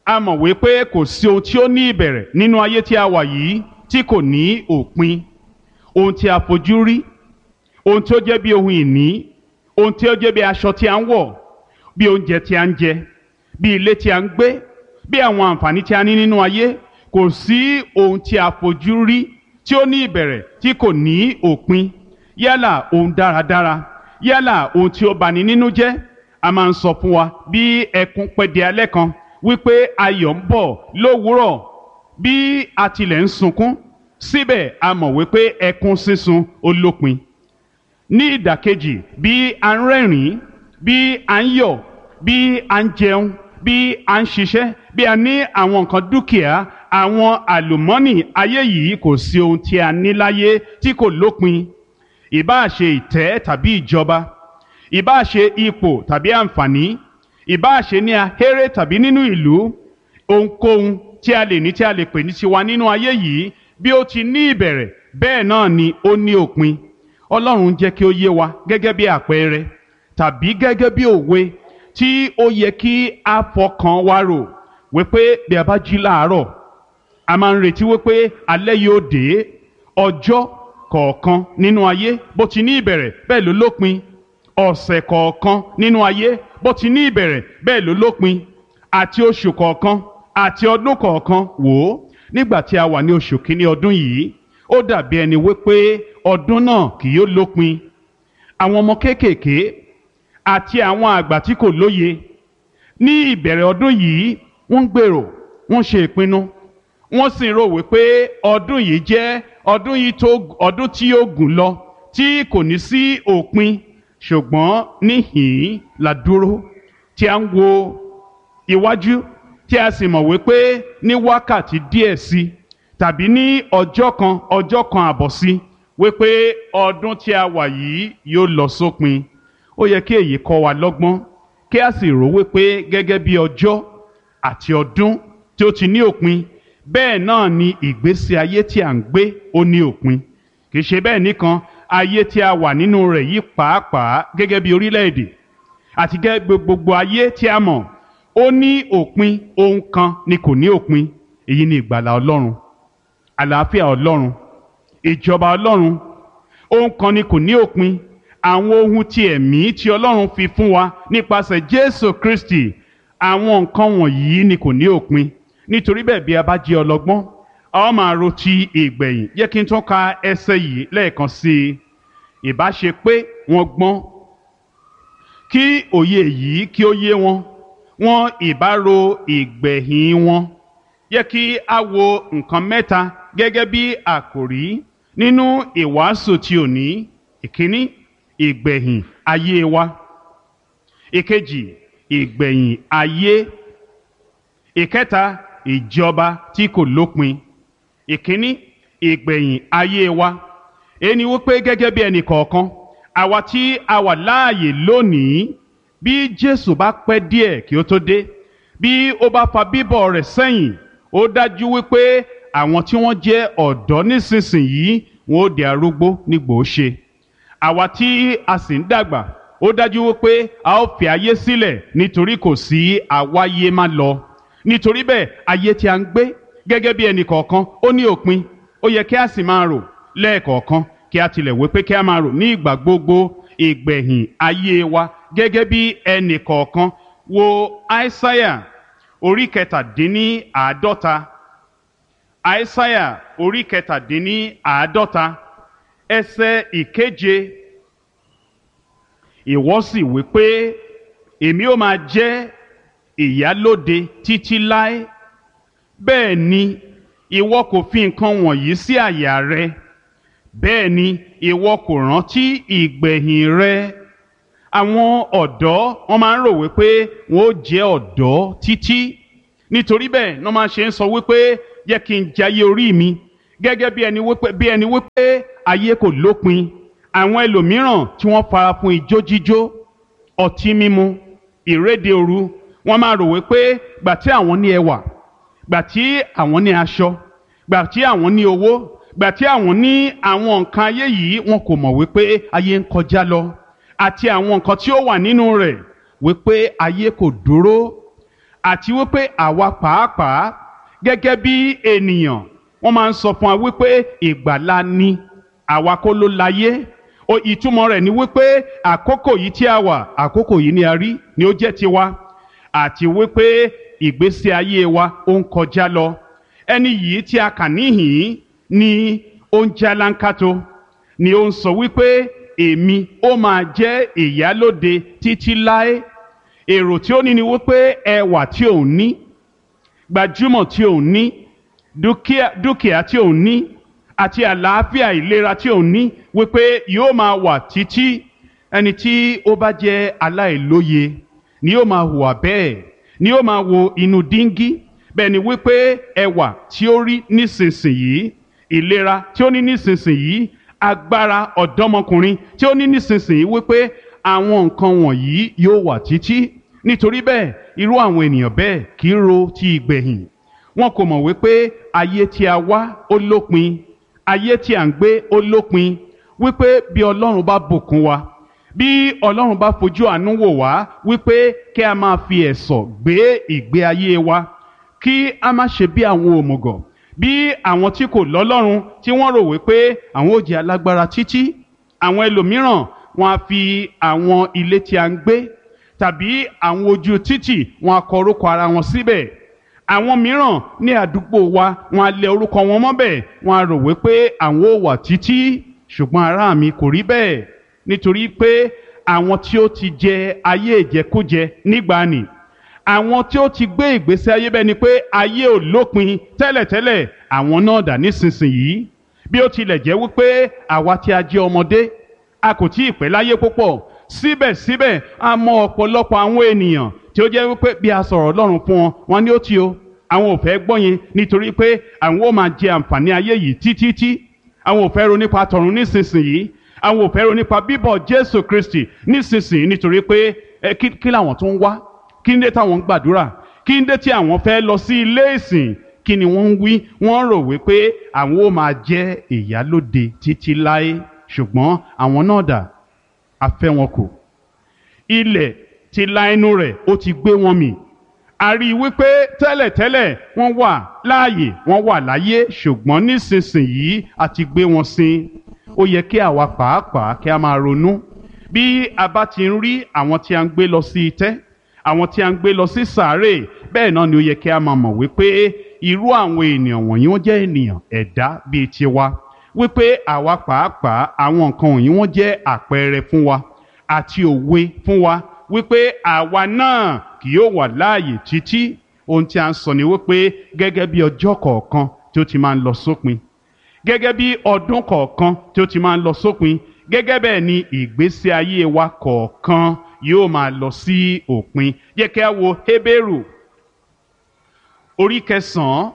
a mọ̀ wípé kò sí ohun tí ó ní ìbẹ̀rẹ̀ nínú ayé tí a wà yìí tí kò ní òpin ohun tí a fojú rí ohun tí ó jẹ́ bí ohun ìní ohun tí ó jẹ́ bí aṣọ tí a ń wọ̀ bí oúnjẹ tí a ń jẹ bí ilé tí a ń gbé bí àwọn àǹfààní tí a ní nínú ayé kò sí ohun tí a fojú rí tí ó ní ìbẹ̀rẹ̀ tí kò ní òpin yálà ohun dáradára yálà ohun tí ó bani nínú jẹ́ a máa ń sọ fún wa bí ẹkún pẹ́ di alẹ́ kan wípé ayọ̀ ń bọ̀ lówùúrọ̀ bí a tilẹ̀ ń sunkún síbẹ̀ a mọ̀ wípé ẹkún sísun ó lópin ní ìdàkejì bí a ń rẹ́rìn-ín bí a ń yọ̀ bí a ń jẹun bí a ń ṣiṣẹ́ bí a ní àwọn nǹkan dúkìá àwọn àlùmọ́nì ayé yìí kò sí ohun tí a ní láyé tí kò lópin ìbáà ṣe ìtẹ́ tàbí ìjọba ìbáà ṣe ipò tàbí àǹfààní ìbáà ṣe ní ahéré tàbí nínú ìlú ohunkóhun tí a lè ní tí a lè pè ní tiwa nínú ayé yìí bí ó ti ní ìbẹ̀rẹ̀ bẹ́ẹ̀ náà ni ó ní òpin ọlọ́run jẹ́ kí ó yé wa gẹ́gẹ́ bí àpẹẹrẹ tàbí gẹ́gẹ́ bí òwe tí ó yẹ kí a fọkàn wa rò wípé bí a bá jí láàárọ̀ a máa ń retí wípé alẹ́ yóò dé ọjọ́ kọ̀ọ̀kan nínú ayé bó ti ní ìbẹ̀rẹ̀ bẹ́ẹ̀ ló lópin ọ̀sẹ̀ kọ̀ọ̀kan nínú ayé bó ti ní ìbẹ̀rẹ̀ bẹ́ẹ̀ ló lópin àti oṣù kọ̀ọ̀kan àti ọdún kọ̀ọ̀kan wò ó nígbà tí a wà ní oṣù kínní ọdún yìí ó dàbí ẹni wípé ọdún náà kì yóò lópin àwọn ọmọ kéékèèké àti àwọn àgbà tí kò lóye ní ìbẹ̀rẹ̀ ọdún yìí wọ́n ń gbèrò wọ́n ṣe ìpinnu wọ́n sì ń rò wípé ọdún yìí jẹ́ ọdún yìí tó ọdún tí yóò gùn lọ tí kò ní sí òpin ṣùgbọ́n níhìn-ín la dúró tí a ń wo iwájú tí a sì mọ̀ wípé ní wákàtí díẹ̀ sí tàbí ní ọjọ́ kan ọjọ́ kan àbọ̀ sí wípé ọdún tí a wà yìí yóò lọ sópin ó yẹ kí èyí kọ́ wa lọ́gbọ́n kí a sì rò wípé gẹ́gẹ́ bí ọjọ́ àti ọdún tí ó ti ní òpin bẹ́ẹ̀ náà ni ìgbésí ayé tí à ń gbé ó ní òpin kì í ṣe bẹ́ẹ̀ nìkan ayé tí a wà nínú rẹ̀ yìí pàápàá gẹ́gẹ́ bí orílẹ̀-èdè àti gẹ́gẹ́ bí gbogbo ayé tí a mọ̀ ó ní òpin ohun kan ni kò ní òpin èyí ni ìgbàlà ọlọ́run àlàáfíà ọlọ́run ìjọba ọlọ́run ohun kan ni kò ní òpin àwọn ohun ti ẹ̀mí tí ọlọ́run fi fún wa nípasẹ̀ jésù kristi àwọn nǹkan wọ̀nyí ni kò ní òpin nítorí bẹ́ẹ̀ bí a bá jẹ́ ọlọ́gbọ́n a ó máa ro ti ìgbẹ̀yìn jẹ́ kí n tún ka ẹsẹ̀ yìí lẹ́ẹ̀kan sí i ìbá ṣe pé wọ́n gbọ́n kí òye yìí kí ó yé wọn wọn ìbá ro ìgbẹ̀yìn wọn yẹ kí a wo nǹkan mẹ́ta gẹ́gẹ́ bí àkòrí nínú ìwàásù ti òní ìkíní ìgbẹ̀yìn ayé wa ìkejì ìgbẹ̀yìn ayé ìkẹta ìjọba tí kò lópin ìkíní ìgbẹ̀yìn ayé wa ẹni wípé gẹ́gẹ́ bí ẹnì kọ̀ọ̀kan àwa tí a wà láàyè lónìí bí Jésù bá pẹ́ díẹ̀ kí ó tó dé bí ó bá fa bíbọ̀ rẹ̀ sẹ́yìn ó dájú wípé àwọn tí wọ́n jẹ́ ọ̀dọ́ nísinsìnyí wọn ó di arúgbó nígbò ó ṣe àwa tí a sì ń dàgbà ó dájú wípé a ó fi ayé sílẹ̀ nítorí kò sí àwáyé má lọ nítorí bẹ́ẹ̀ ayé tí a ń gbé gẹ́gẹ́ bí ẹnì kọ̀ọ̀kan ó ní òpin ó yẹ kí a sì máa rò lẹ́ẹ̀kọ̀ọ̀kan kí a tilẹ̀ wé pé kí a máa rò ní ìgbà gbogbo ìgbẹ̀yìn ayé wa gẹ́gẹ́ bí ẹnì kọ̀ọ̀kan wo aísáyà orí kẹtàdínní àádọ́ta aísáyà orí kẹtàdínní àádọ́ta ẹsẹ̀ ìkeje ìwọ sì wí pé èmi ó máa jẹ́ ìyálóde títí láé bẹ́ẹ̀ ni ìwọ kò fi nǹkan wọ̀nyí sí àyà rẹ bẹ́ẹ̀ ni ìwọ kò rántí ìgbẹ̀yìn rẹ àwọn ọ̀dọ́ wọn máa ń rò wípé wọn ó jẹ́ ọ̀dọ́ títí nítorí bẹ́ẹ̀ ni wọ́n máa ṣe ń sọ wípé yẹ kí n jayé orí mi gẹ́gẹ́ bí ẹni wípé bí ẹni wípé ayé kò lópin àwọn ẹlòmíràn tí wọ́n fara fún ijó jíjó ọtí mímu ìréde òru wọ́n máa rò wípé gbà tí àwọn ní ẹwà gbà tí àwọn ní aṣọ gbà tí àwọn ní owó gbà tí àwọn ní àwọn nǹkan ayé yìí wọn kò mọ̀ wípé ayé ń kọjá lọ àti àwọn nǹkan tí ó wà nínú rẹ̀ wípé ayé kò dúró àti wípé àwa pàápàá gẹ́gẹ́ bí ènìyàn wọ́n máa ń sọ fún wa wípé ìgbàlà ni àwa kọ́ ló láyé o ìtumọ̀ rẹ̀ ni wípé àkókò yìí tí a wà àkókò yìí ni a rí ni ó jẹ́ tiwa àti wípé ìgbésí ayé wa ó ń kọjá lọ ẹni yìí tí a kà níhìn ni ó ń jálánkátó ni ó ń sọ wípé èmi ó máa jẹ́ ìyálóde títí láé èrò tí ó ní ni wípé ẹwà tí òun ní gbajúmọ̀ tí òun ní dúkìá dúkìá tí òun ní àti àlàáfíà ìlera tí òun ní wípé yóò máa wà títí ẹni tí ó bá jẹ́ aláìlóye ni yóò máa hùwà bẹ́ẹ̀ ni yóò máa wo inú díngí bẹ́ẹ̀ ni wípé ẹwà tí ó rí nísinsìnyí ìlera tí ó ní nísinsìnyí agbára ọ̀dọ́mọkùnrin tí ó ní nísinsìnyí wípé àwọn nǹkan wọ̀nyí yóò wà títí nítorí bẹ́ẹ̀ irú àwọn ènìyàn bẹ́ẹ̀ kì í ro ti ìgbẹ̀yìn wọn kò mọ̀ wípé ayé tí a wá ó lópin ayé tí à ń gbé ó lópin wípé bí ọlọ́run bá bùkún wa bí ọlọ́run bá fojú àánú wò wá wípé kí a máa fi ẹ̀sọ̀ gbé ìgbé ayé wa kí a má ṣe bí àwọn òmùgọ̀ bí àwọn tí kò lọ́lọ́run tí wọ́n rò wípé àwọn ò jẹ́ alágbára títí àwọn ẹlòmíràn wọn á fi àwọn ilé tí a ń gbé tàbí àwọn ojú títì wọn á kọ orúkọ ara wọn síbẹ̀ àwọn mìíràn ní àdúgbò wa wọn á lẹ orúkọ wọn mọ́bẹ̀ wọn á rò wípé àwọn ò wà títí ṣùgbọ́n ará mi kò rí bẹ́ẹ̀ nítorí pé àwọn tí ó ti jẹ ayé ìjẹkújẹ nígbàanì àwọn tí ó ti gbé ìgbésí ayé bẹ́ẹ̀ ni pé ayé ò lópin tẹ́lẹ̀tẹ́lẹ̀ àwọn náà dà nísinsìnyí bí ó tilẹ̀ jẹ́ wípé àwa tí a jẹ́ ọmọdé a kò tí ì pẹ́ láyé púpọ̀ síbẹ̀síbẹ̀ a mọ ọ̀pọ̀lọpọ̀ àwọn ènìyàn tí ó jẹ́ wípé bí a sọ̀rọ̀ Ọlọ́run fún wọn wọn ní ó ti o àwọn ò fẹ́ gbọ́ yẹn nítorí pé àwọn ó máa jẹ àǹfààní ayé yìí títítí àwọn ò fẹ́ ro nípa tọ̀run nísinsìnyí àwọn ò fẹ́ ro nípa bíbọ̀ Jésù Kristi nísinsìnyí nítorí pé ẹ kí kí làwọn tó ń wá kí ń dé táwọn ń gbàdúrà kí ń dé tí àwọn fẹ́ lọ sí ilé ìsìn kí ni wọ́n ń wí wọ́n rò wípé àwọn ó máa jẹ́ ìyálóde títí láé ṣùgbọ́n àwọn náà dà a fẹ́ wọn kù ilẹ̀ ti la ẹnu rẹ̀ ó ti gbé wọn mì a rí i wípé tẹ́lẹ̀tẹ́lẹ̀ wọ́n wà láàyè wọ́n wà láyé ṣùgbọ́n nísinsìnyí a ti gbé wọn sin ó yẹ kí àwa pàápàá kí a máa ronú bí a bá ti ń rí àwọn tí a ń gbé lọ sí itẹ́ àwọn tí a ń gbé lọ sí sàárè bẹ́ẹ̀ náà ni ó yẹ kí a máa mọ̀ wípé irú àwọn ènìyàn wọ̀nyí wọ́n jẹ́ ènìyàn ẹ̀dá bíi tiwa wípé àwa pàápàá àwọn nǹkan wọ̀nyí wọ́n jẹ́ àpẹẹrẹ fún wa àti òwe fún wa wípé àwa náà kì yóò wà láàyè títí ohun tí a ń sọ ni wípé gẹ́gẹ́ bí ọjọ́ kọ̀ọ̀kan tí ó ti máa ń lọ sópin gẹ́gẹ́ bí ọdún kọ̀ọ̀kan tí ó ti máa ń lọ sópin gẹ́gẹ́ bẹ́ẹ̀ ni ìgbésí ayé wa kọ̀ọ̀kan yóò máa lọ sí òpin jẹ́ kí a wo Hébérù orí kẹsàn-án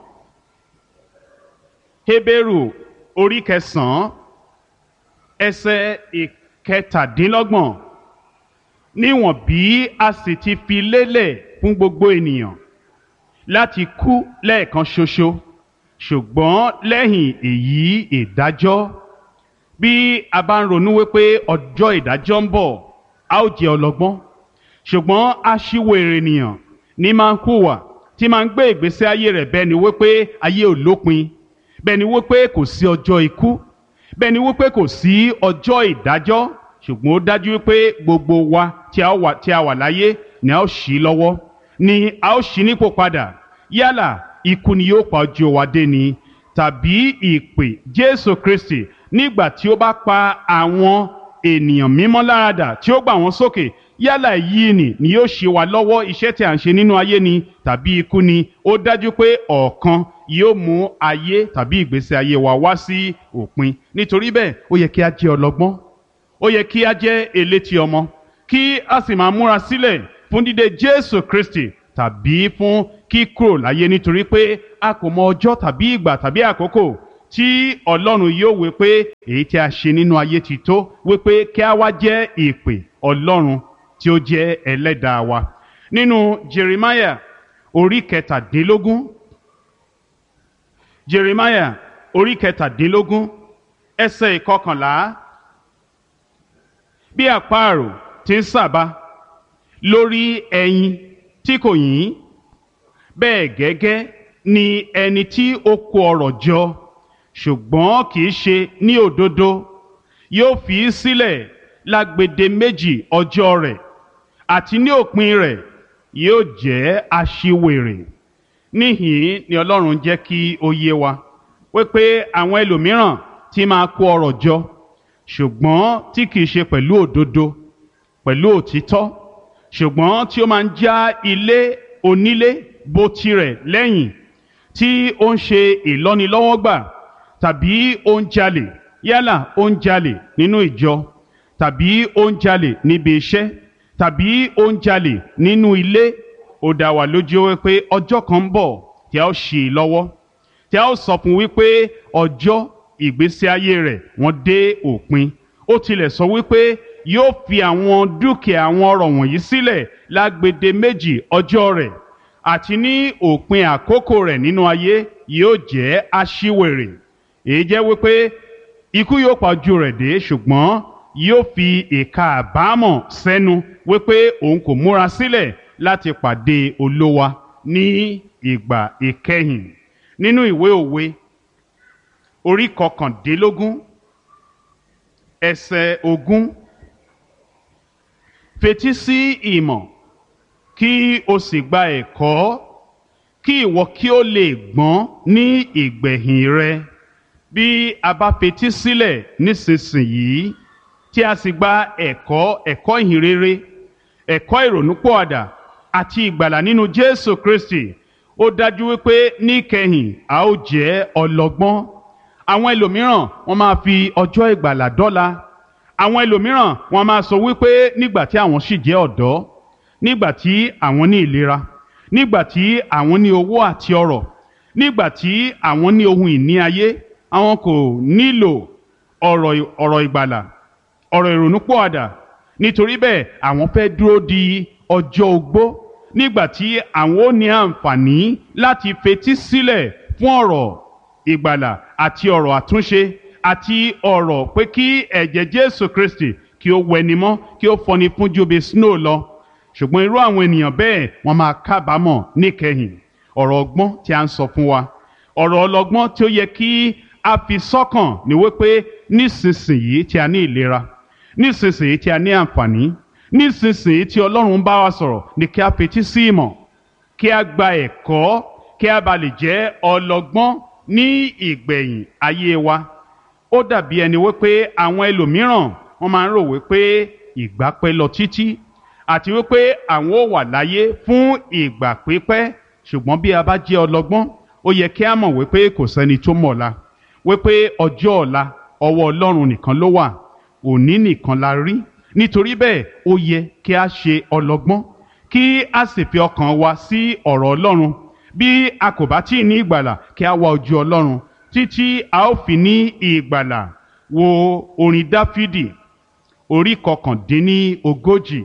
Hébérù orí kẹsàn-án ẹsẹ̀ ìkẹtàdínlọ́gbọ̀n níwọ̀n bí a sì ti fi lélẹ̀ fún gbogbo ènìyàn láti kú lẹ́ẹ̀kan ṣoṣo ṣùgbọ́n lẹ́yìn èyí ìdájọ́ bí a bá ń ronú wípé ọjọ́ ìdájọ́ ń bọ̀ a ó jẹ́ ọlọ́gbọ́n ṣùgbọ́n aṣíwèrè ènìyàn ní máa ń hùwà tí máa ń gbé ìgbésí ayé rẹ̀ bẹ́ẹ̀ ni wípé ayé ò lópin bẹ́ẹ̀ ni wípé kò sí ọjọ́ ikú bẹ́ẹ̀ ni wípé kò sí ọjọ́ ìdájọ́ ṣùgbọ́n ó dájú wípé gbogbo wa tí a wà tí a wà láyé ni a ó ṣí lọ́wọ́ ni a ó ṣí nípò padà yálà ikú ni yóò pa ojú wa dé ni tàbí ìpè Jésù Kristi nígbà tí ó bá pa àwọn ènìyàn mímọ́ láradà tí ó gbà wọ́n sókè yálà yìí ni ni yóò ṣe wá lọ́wọ́ iṣẹ́ tí a ń ṣe nínú ayé ni tàbí ikú ni ó dájú pé ọ̀kan yóò mú ayé tàbí ìgbésí ayé wa wá sí òpin nítorí bẹ́ẹ̀ ó yẹ kí a jẹ́ ọlọ́gbọ́n ó yẹ kí a jẹ́ elétí ọmọ kí a sì máa múra sílẹ̀ fún dídé Jésù Kristi tàbí fún kíkúrò láyé nítorí pé a kò mọ ọjọ́ tàbí ìgbà tàbí àkókò tí Ọlọ́run yóò wí pé èyí tí a ṣe nínú ayé ti tó wípé kí a wá jẹ́ ìpè Ọlọ́run tí ó jẹ́ ẹlẹ́dàá wa nínú Jeremiah orí kẹtàdínlógún Jeremiah orí kẹtàdínlógún ẹsẹ̀ ìkọkànlá bí àparò ti ń sàbà lórí ẹyin tí kò yín bẹ́ẹ̀ gẹ́gẹ́ ni ẹni tí ó kó ọrọ̀ jọ ṣùgbọ́n kì í ṣe ní òdodo yóò fi í sílẹ̀ lágbede méjì ọjọ́ rẹ̀ àti ní òpin rẹ̀ yóò jẹ́ aṣiwèrè níhìn ni ọlọ́run jẹ́ kí ó yé wa wípé àwọn ẹlòmíràn tí máa kó ọrọ̀ jọ ṣùgbọ́n tí kìí ṣe pẹ̀lú òdodo pẹ̀lú òtítọ́ ṣùgbọ́n tí ó máa ń já ilé onílé bó tirẹ̀ lẹ́yìn tí ó ń ṣe ìlọ́nilọ́wọ́gbà tàbí ó ń jalè yálà ó ń jalè nínú ìjọ tàbí ó ń jalè níbi iṣẹ́ tàbí ó ń jalè nínú ilé ó dá wa lójú wípé ọjọ́ kan ń bọ̀ tí a ó ṣì í lọ́wọ́ tí a ó sọ fún wípé ọjọ́ ìgbésí ayé rẹ̀ wọ́n dé òpin ó tilẹ̀ sọ wípé yóò fi àwọn dúkìá àwọn ọrọ̀ wọ̀nyí sílẹ̀ lágbede méjì ọjọ́ rẹ̀ àti ní òpin àkókò rẹ̀ nínú ayé yóò jẹ́ aṣiwèrè èyí jẹ́ wípé ikú yóò pa ojú rẹ̀ dé ṣùgbọ́n yóò fi ìka àbámọ̀ sẹ́nu wípé òun kò múra sílẹ̀ láti pàdé olówa ní ìgbà ìkẹyìn nínú ìwé òwe orí kọkàndínlógún ẹsẹ̀ ogún fetí sí ìmọ̀ kí o sì gba ẹ̀kọ́ kí ìwọ kí o lè gbọ́n ní ìgbẹ̀yìn rẹ bí a bá fetí sílẹ̀ nísinsìnyí tí a sì gba ẹ̀kọ́ ẹ̀kọ́ ìhìnrere ẹ̀kọ́ ìrònúpọ̀àdà àti ìgbàlà nínú Jésù Kristi ó dájú wípé níkẹyìn a ó jẹ́ ọlọ́gbọ́n àwọn ẹlòmíràn wọ́n máa fi ọjọ́ ìgbàlà dọ́là àwọn ẹlòmíràn wọ́n máa sọ wípé nígbà tí àwọn sì jẹ́ ọ̀dọ́ nígbà tí àwọn ní ìlera nígbà tí àwọn ní owó àti ọrọ̀ nígbà tí àwọn ní ohun ìní ayé àwọn kò nílò ọ̀rọ̀ ọ̀rọ̀ ìgbàlà ọ̀rọ̀ ìrònúpọ̀àdà nítorí bẹ́ẹ̀ àwọn fẹ́ dúró di ọjọ́ ogbó nígbà tí àwọn ò ní àǹfààní láti fetí sílẹ̀ fún ọ̀rọ̀ ìgbàlà àti ọ̀rọ̀ àtúnṣe àti ọ̀rọ̀ pé kí ẹ̀jẹ̀ Jésù Kristi kí ó wẹni mọ́ kí ó fọni fún ju bí snow lọ ṣùgbọ́n irú àwọn ènìyàn bẹ́ẹ̀ wọ́n máa kábàámọ̀ níkẹyìn ọ̀rọ̀ ọgbọ́n tí a ń sọ fún wa ọ̀rọ̀ ọlọ́gbọ́n tí ó yẹ kí a fi sọ́kàn ní wípé nísinsìnyí tí a ní ìlera nísinsìnyí tí a ní àǹfààní nísinsìnyí tí Ọlọ́run bá wa sọ̀rọ̀ ní kí a fetí sí ìmọ̀ kí a gba ẹ̀kọ́ kí a bá lè jẹ́ ọlọ́gbọ́n ní ìgbẹ̀yìn ayé wa ó dàbí ẹni wípé àwọn ẹlòmíràn wọ́n máa ń rò wípé ìgbà pẹ́ lọ títí àti wípé àwọn ò wà láyé fún ìgbà pípẹ́ ṣùgbọ́n bí a bá jẹ́ ọlọ́gbọ́n ó yẹ kí a mọ̀ wípé kò sẹ́ni tó mọ̀ la wípé ọjọ́ ọ̀la ọwọ́ Ọlọ́run nìkan ló wà òní nìkan la rí nítorí bẹ́ẹ̀ ó yẹ kí a ṣe ọlọ́gbọ́n kí a sì fi ọkàn wa sí ọ̀rọ̀ Ọlọ́run bí a kò bá tí ì ní ìgbàlà kí a wá ojú Ọlọ́run títí a ó fi ní ìgbàlà wo orin Dáfídì orí kọkàndínní ogójì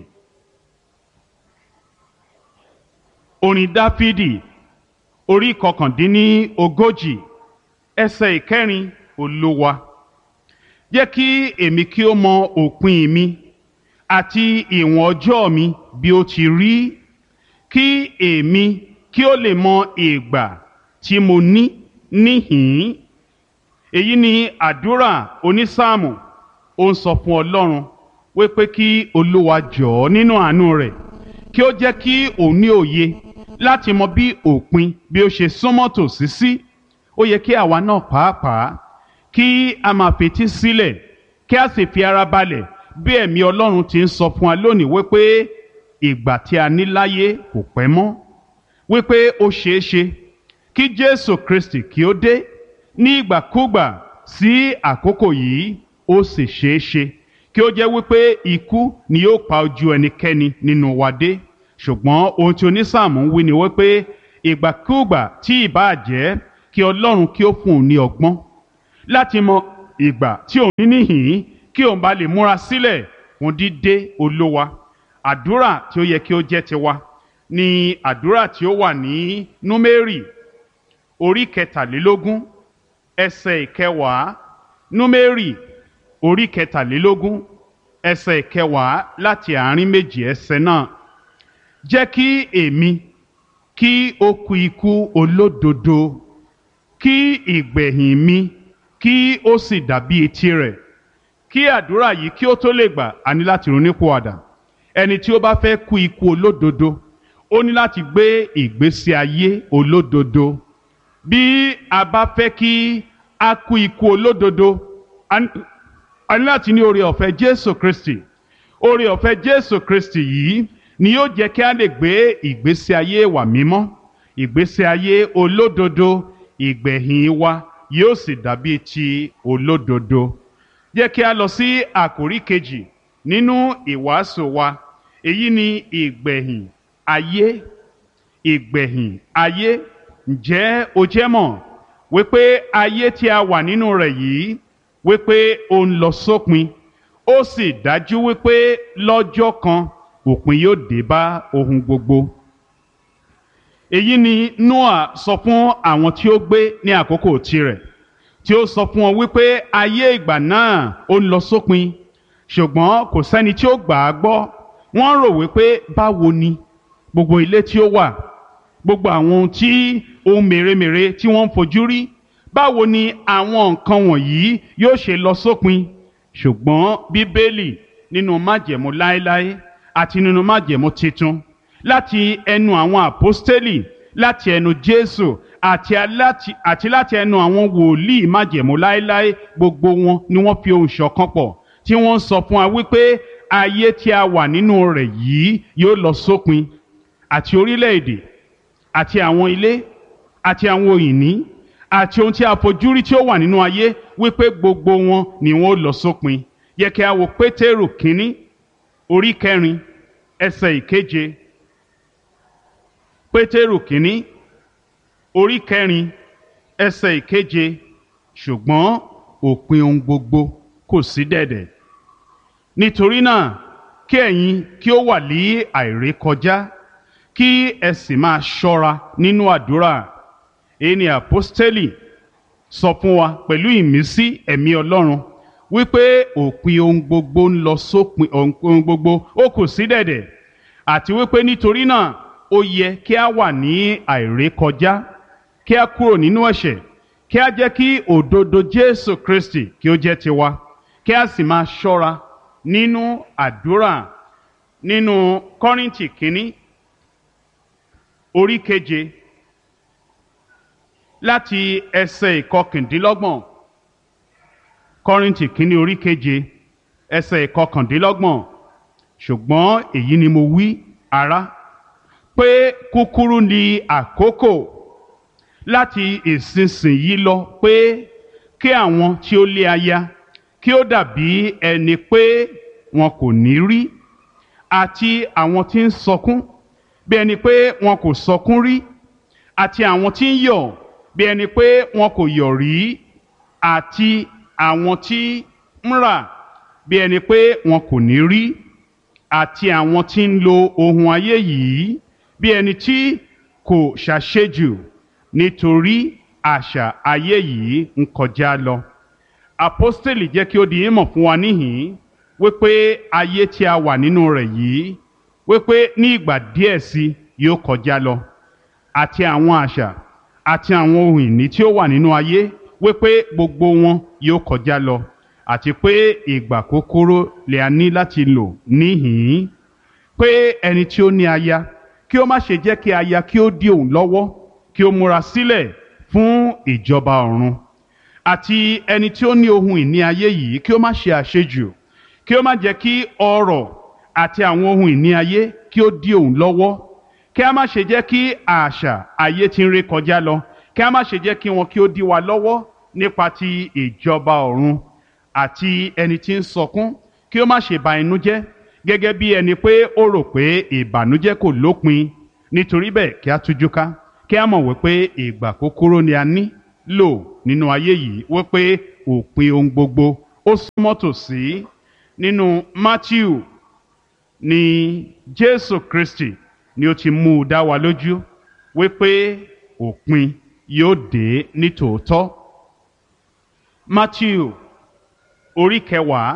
orin Dáfídì orí kọkàndínní ogójì ẹsẹ̀ ìkẹrin Olúwa jẹ́ kí èmi kí ó mọ òpin mi àti ìwọ̀n ọjọ́ mi bí ó ti rí kí èmi kí ó lè mọ ìgbà tí mo ní níhìn-ín èyí ni àdúrà onísáàmù ó ń sọ fún Ọlọ́run wípé kí Olúwa jọ̀ọ́ nínú àánú rẹ̀ kí ó jẹ́ kí òun ní òye láti mọ bí òpin bí ó ṣe súnmọ́ tòsí sí ó yẹ kí àwa náà pàápàá kí a máa fetí sílẹ̀ kí a sì fi ara balẹ̀ bí ẹ̀mí Ọlọ́run ti ń sọ fún wa lónìí wípé ìgbà tí a ní láyé kò pẹ́ mọ́ wípé ó ṣeé ṣe kí Jésù Kristi kí ó dé ní ìgbàkúgbà sí àkókò yìí ó sì ṣeé ṣe kí ó jẹ́ wípé ikú ni yóò pa ojú ẹnikẹ́ni nínú wa dé ṣùgbọ́n ohun tí onísáàmù ń wí ni wípé ìgbàkúgbà tí ìbáà jẹ́ kí Ọlọ́run kí ó fún un ní ọgbọ́n láti mọ ìgbà tí òun ní níhìn kí òun bá lè múra sílẹ̀ fún dídé olówa àdúrà tí ó yẹ kí ó jẹ́ tiwa ni àdúrà tí ó wà ní númérì orí kẹtàlélógún ẹsẹ̀ ìkẹwàá númérì orí kẹtàlélógún ẹsẹ̀ ìkẹwàá láti àárín méjì ẹsẹ̀ náà jẹ́ kí èmi kí ó kú ikú olódodo kí ìgbẹ̀yìn mi kí ó sì dàbí etí rẹ̀ kí àdúrà yìí kí ó tó lè gbà á ní láti ronúpìwàdà ẹni tí ó bá fẹ́ kú ikú olódodo ó ní láti gbé ìgbésí ayé olódodo bí a bá fẹ́ kí a kú ikú olódodo a ní- a ní láti ní oore ọ̀fẹ́ Jésù Kristi oore ọ̀fẹ́ Jésù Kristi yìí ni yóò jẹ́ kí a lè gbé ìgbésí ayé wa mímọ́ ìgbésí ayé olódodo ìgbẹ̀yìn wa yóò sì dàbí ti olódodo jẹ́ kí a lọ sí àkórí kejì nínú ìwàásù wa èyí ni ìgbẹ̀yìn ayé ìgbẹ̀yìn ayé ǹjẹ́ o jẹ́ mọ̀ wípé ayé tí a wà nínú rẹ̀ yìí wípé ó ń lọ sópin ó sì dájú wípé lọ́jọ́ kan òpin yóò dé bá ohun gbogbo èyí ni Noah sọ fún àwọn tí ó gbé ní àkókò tirẹ̀ tí ó sọ fún wọn wípé ayé ìgbà náà ó ń lọ sópin ṣùgbọ́n kò sẹ́ni tí ó gbà á gbọ́ wọ́n rò wípé báwo ni gbogbo ilé tí ó wà gbogbo àwọn ohun tí ohun mèremère tí wọ́n ń fojú rí báwo ni àwọn nǹkan wọ̀nyí yóò ṣe lọ sópin ṣùgbọ́n bíbélì nínú májẹ̀mú láéláé àti nínú májẹ̀mú titun láti ẹnu àwọn àpọ́stélì láti ẹnu jésù àti aláti- àti láti ẹnu àwọn wòlíì májẹ̀mú láéláé gbogbo wọn ni wọ́n fi ohùn ṣọ̀kan pọ̀ tí wọ́n ń sọ fún wa wípé ayé tí a wà nínú rẹ̀ yìí yóò lọ sópin àti orílẹ̀-èdè àti àwọn ilé àti àwọn òyìnbí àti ohun tí a fojú rí tí ó wà nínú ayé wípé gbogbo wọn ni wọn ó lọ sópin yẹ kí a wo pétérù kínní orí kẹrin ẹsẹ̀ ìkeje pétérù kínní orí kẹrin ẹsẹ̀ ìkeje ṣùgbọ́n òpin ohun gbogbo kò sí dẹ̀dẹ̀ nítorí náà kí ẹ̀yin kí ó wà ní àìrékọjá kí ẹ sì máa ṣọ́ra nínú àdúrà èyí ni àpọ́stélì sọ fún wa pẹ̀lú ìmísí ẹ̀mí ọlọ́run wípé òpin ohun gbogbo ń lọ sópin ohun gbogbo ó kù sí dẹ̀dẹ̀ àti wípé nítorí náà ó yẹ kí a wà ní àìrékọjá kí a kúrò nínú ẹ̀ṣẹ̀ kí a jẹ́ kí òdodo Jésù Kristi kí ó jẹ́ tiwa kí a sì máa ṣọ́ra nínú àdúrà nínú Kọ́ríńtì kínní orí keje láti ẹsẹ̀ ìkọkàndínlọ́gbọ̀n Kọ́ríńtì kínní orí keje ẹsẹ̀ ìkọkàndínlọ́gbọ̀n ṣùgbọ́n èyí ni mo wí ará pé kúkúrú ni àkókò láti ìsinsìnyí lọ pé kí àwọn tí ó lé aya kí ó dàbí ẹni pé wọn kò ní rí àti àwọn tí ń sọkún bí ẹni pé wọn kò sọkún rí àti àwọn tí ń yọ̀ bí ẹni pé wọn kò yọ̀ rí àti àwọn tí ń rà bí ẹni pé wọn kò ní rí àti àwọn tí ń lo ohun ayé yìí bí ẹni tí kò ṣàṣejù nítorí àṣà ayé yìí ń kọjá lọ. Àpọ́stélì jẹ́ kí ó di ìmọ̀ fún wa níhìn-ín wípé ayé tí a wà nínú rẹ̀ yìí wípé ní ìgbà díẹ̀ sí yóò kọjá lọ àti àwọn àṣà àti àwọn ohun ìní tí ó wà nínú ayé wípé gbogbo wọn yóò kọjá lọ àti pé ìgbà kúkúrú lè a ní láti lò níhìn-ín pé ẹni tí ó ní aya kí ó má ṣe jẹ́ kí aya kí ó dí òun lọ́wọ́ kí ó múra sílẹ̀ fún ìjọba ọ̀run àti ẹni tí ó ní ohun ìní ayé yìí kí ó má ṣe àṣejù kí ó má jẹ́ kí ọrọ̀ àti àwọn ohun ìní ayé kí ó dí òun lọ́wọ́ kí a má ṣe jẹ́ kí àṣà ayé tí ń ré kọjá lọ kí a má ṣe jẹ́ kí wọn kí ó dí wa lọ́wọ́ nípa ti ìjọba ọ̀run àti ẹni tí ń sọkún kí ó má ṣe ba inú jẹ́ gẹ́gẹ́ bí ẹni pé ó rò pé ìbànújẹ́ kò lópin nítorí bẹ́ẹ̀ kí a tújú ká kí a mọ̀ wípé ìgbà kúkúrú ni a ní lò nínú ayé yìí wípé òpin ohun gbogbo ó súnmọ́ tòsí nínú Matthew ni Jésù Kristi ni ó ti mú u dá wa lójú wípé òpin yóò dé ní tòótọ́ Matthew orí kẹwàá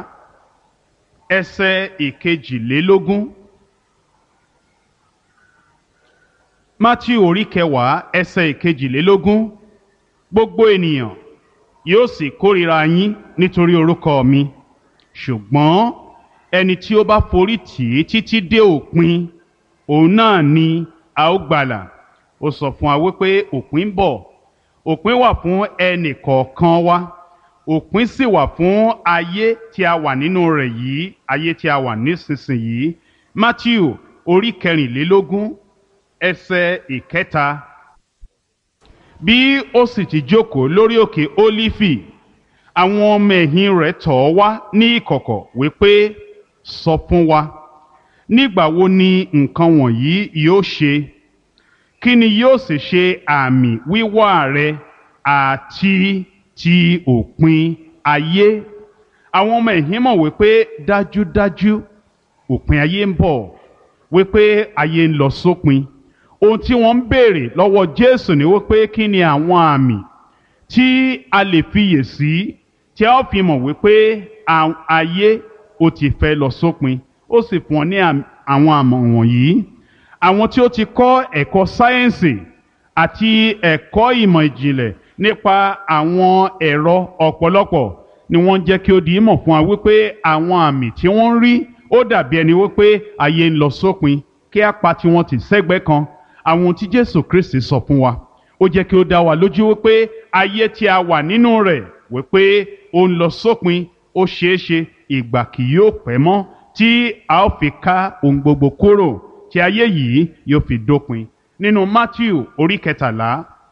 ẹsẹ̀ ìkejìlélógún matthew orí kẹwàá ẹsẹ̀ ìkejìlélógún gbogbo ènìyàn yóò sì kórìíra yín nítorí orúkọ mi ṣùgbọ́n ẹni tí ó bá forí tì í títí dé òpin òun náà ni a ó gbàlà ó sọ fún wa wípé òpin ń bọ̀ òpin wà fún ẹnì kọ̀ọ̀kan wa òpin sì wà fún ayé tí a wà nínú rẹ̀ yìí ayé tí a wà nísinsìnyí matthew orí kẹrìnlélógún ẹsẹ̀ ìkẹta bí ó sì ti jókòó lórí òkè ólífì àwọn ọmọ ẹ̀yìn rẹ̀ tọ̀ ọ́ wá ní ìkọ̀kọ̀ wípé sọ fún wa nígbà wo ni nǹkan wọ̀nyí yóò ṣe kí ni yóò sì ṣe àmì wíwá rẹ àti ti òpin ayé àwọn ọmọ ẹ̀yìn mọ̀ wípé dájúdájú òpin ayé ń bọ̀ wípé ayé ń lọ sópin ohun tí wọ́n ń béèrè lọ́wọ́ Jésù ni wípé kí ni àwọn àmì tí a lè fiyè sí tí a ó fi mọ̀ wípé ayé ó ti fẹ́ lọ sópin ó sì fún ọ ní àwọn àmọ̀ wọ̀nyí àwọn tí ó ti kọ́ ẹ̀kọ́ sáyẹ́ǹsì àti ẹ̀kọ́ ìmọ̀ ìjìnlẹ̀ nípa àwọn ẹ̀rọ ọ̀pọ̀lọpọ̀ ni wọ́n jẹ́ kí ó di ìmọ̀ fún wa wípé àwọn àmì tí wọ́n ń rí ó dàbí ẹni wípé ayé ń lọ sópin kí á pa tiwọn tì sẹ́gbẹ́ kan àwọn ohun tí Jésù Kristi sọ fún wa ó jẹ́ kí ó dá wa lójú wípé ayé tí a wà nínú rẹ̀ wípé ó ń lọ sópin ó ṣeé ṣe ìgbà kì yóò pẹ́ mọ́ tí a ó fi ká ohun gbogbo kúrò tí ayé yìí yóò fi dópin nínú Matthew orí kẹtàlá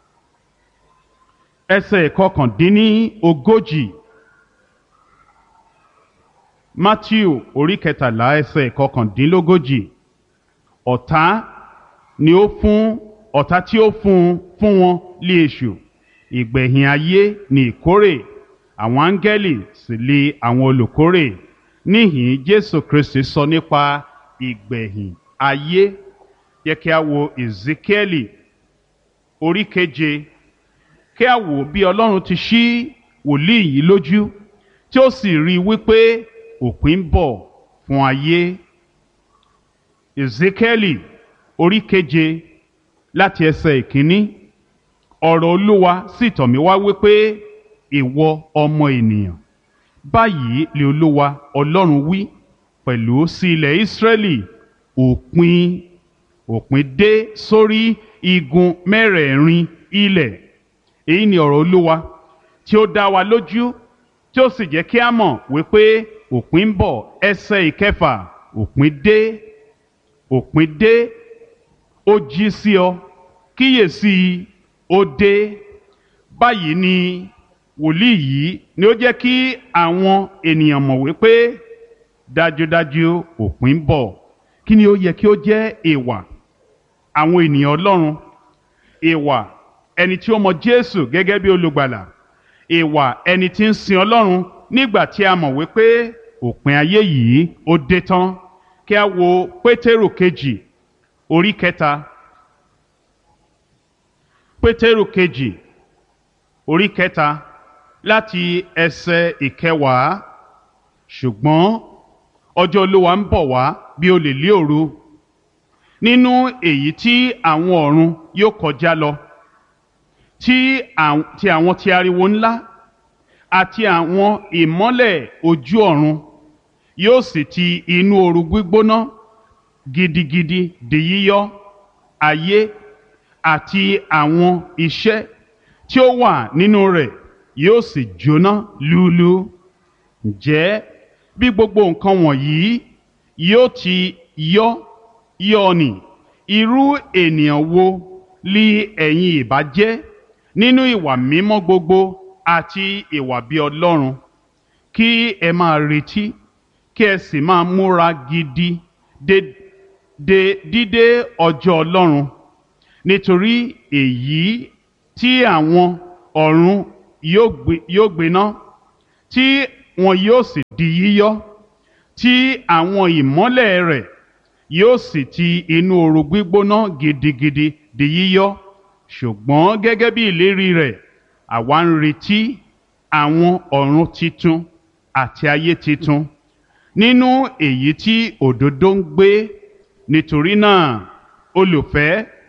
ẹsẹ̀ kọkàndínní ogójì Matthew orí kẹtàlá ẹsẹ̀ kọkàndínlógójì ọ̀tá ni ó fún ọ̀tá tí ó fún fún wọn lé èṣù ìgbẹ̀yìn ayé ni ìkórè àwọn áńgẹ́lì sì lé àwọn olùkórè níhìn Jésù Kristi sọ nípa ìgbẹ̀yìn ayé yẹ kí a wo Ezekieli orí keje kí a wò bí Ọlọ́run ti ṣí wòlíì yìí lójú tí ó sì rí i wípé òpin ń bọ̀ fún ayé Ezekieli orí keje láti ẹsẹ̀ ìkíní ọ̀rọ̀ Olúwa sì tọ̀ mí wá wípé ìwọ ọmọ ènìyàn báyìí lè Olúwa Ọlọ́run wí pẹ̀lú sí ilẹ̀ Ísírẹ́lì òpin òpin dé sórí igun mẹ́rẹ̀ẹ̀rin ilẹ̀ èyí ni ọ̀rọ̀ Olúwa tí ó dá wa lójú tí ó sì jẹ́ kí a mọ̀ wípé òpin ń bọ̀ ẹsẹ̀ ìkẹfà òpin dé òpin dé ó jí sí ọ kíyèsí ó dé báyìí ni wòlíì yìí ni ó jẹ́ kí àwọn ènìyàn mọ̀ wípé dájúdájú òpin ń bọ̀ kí ni ó yẹ kí ó jẹ́ ìwà àwọn ènìyàn Ọlọ́run ìwà ẹni tí ó mọ Jésù gẹ́gẹ́ bí olùgbàlà ìwà ẹni tí ń sin Ọlọ́run nígbà tí a mọ̀ wípé òpin ayé yìí ó dé tán kí a wo Pétérù kejì orí kẹta Pétérù kejì orí kẹta láti ẹsẹ̀ ìkẹwàá ṣùgbọ́n ọjọ́ Olúwa ń bọ̀ wá bí olè lé òru nínú èyí tí àwọn ọ̀run yóò kọjá lọ tí àwọn ti ariwo ńlá àti àwọn ìmọ́lẹ̀ ojú ọ̀run yóò sì ti inú ooru gbígbóná gidigidi di yíyọ ayé àti àwọn iṣẹ́ tí ó wà nínú rẹ̀ yóò sì jóná lúlú ǹjẹ́ bí gbogbo nǹkan wọ̀nyí yóò ti yọ yọ ni irú ènìyàn wo li ẹ̀yin ìbá jẹ́ nínú ìwà mímọ́ gbogbo àti ìwà bí Ọlọ́run kí ẹ máa retí kí ẹ sì máa múra gidi de de dídé ọjọ́ Ọlọ́run nítorí èyí tí àwọn ọ̀run yóò gbiná tí wọn yóò sì di yíyọ tí àwọn ìmọ́lẹ̀ rẹ̀ yóò sì ti inú ooru gbígbóná gidigidi di yíyọ ṣùgbọ́n gẹ́gẹ́ bí ìlérí rẹ̀ àwa ń retí àwọn ọ̀run titun àti ayé titun nínú èyí tí òdodo ń gbé nítorí náà olùfẹ́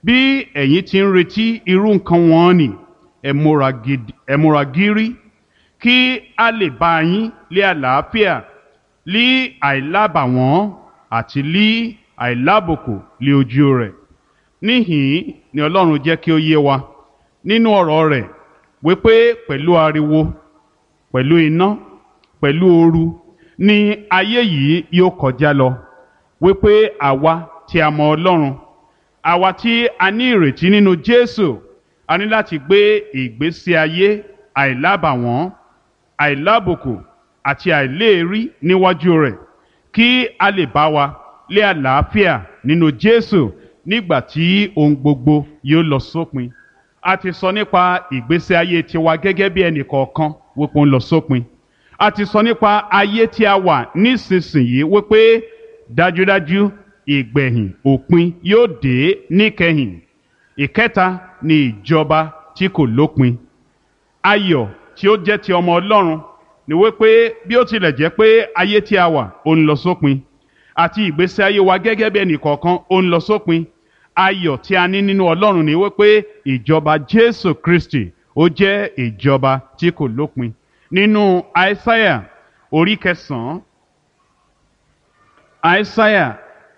bí ẹ̀yin ti ń retí irú nǹkan wọn ni ẹ múra gidi ẹ múra gírí kí a lè bá yín lé àlàáfíà lí àìlábàwọ́n àti lí àìlábòkò lé ojú rẹ̀ níhìn ni ọlọ́run jẹ́ kí ó yé wa nínú ọ̀rọ̀ rẹ̀ wípé pẹ̀lú ariwo pẹ̀lú iná pẹ̀lú ooru ni ayé yìí yóò kọjá lọ wípé àwa tí a mọ ọlọ́run àwa tí a ní ìrètí nínú jésù a ní láti gbé ìgbésí ayé àìlábàwọ́n àìlábùkù àti àìléèrí níwájú rẹ̀ kí a lè bá wa lé àlàáfíà nínú jésù nígbà tí ohun gbogbo yóò lọ sópin a ti sọ nípa ìgbésí ayé tiwa gẹ́gẹ́ bí ẹnì kọ̀ọ̀kan wípé ó ń lọ sópin a ti sọ nípa ayé tí a wà nísinsìnyí wípé dájúdájú ìgbẹ̀yìn òpin yóò dé níkẹyìn ìkẹta ni ìjọba tí kò lópin ayọ̀ tí ó jẹ́ ti ọmọ ọlọ́run ni wípé bí ó tilẹ̀ jẹ́ pé ayé tí a wà ó ń lọ sópin àti ìgbésí ayé wa gẹ́gẹ́ bí ẹnì kọ̀ọ̀kan ó ń lọ sópin ayọ̀ tí a ní nínú ọlọ́run ni wípé ìjọba jésù kristi ó jẹ́ ìjọba tí kò lópin nínú àìsáyà orí kẹsàn-án àìsáyà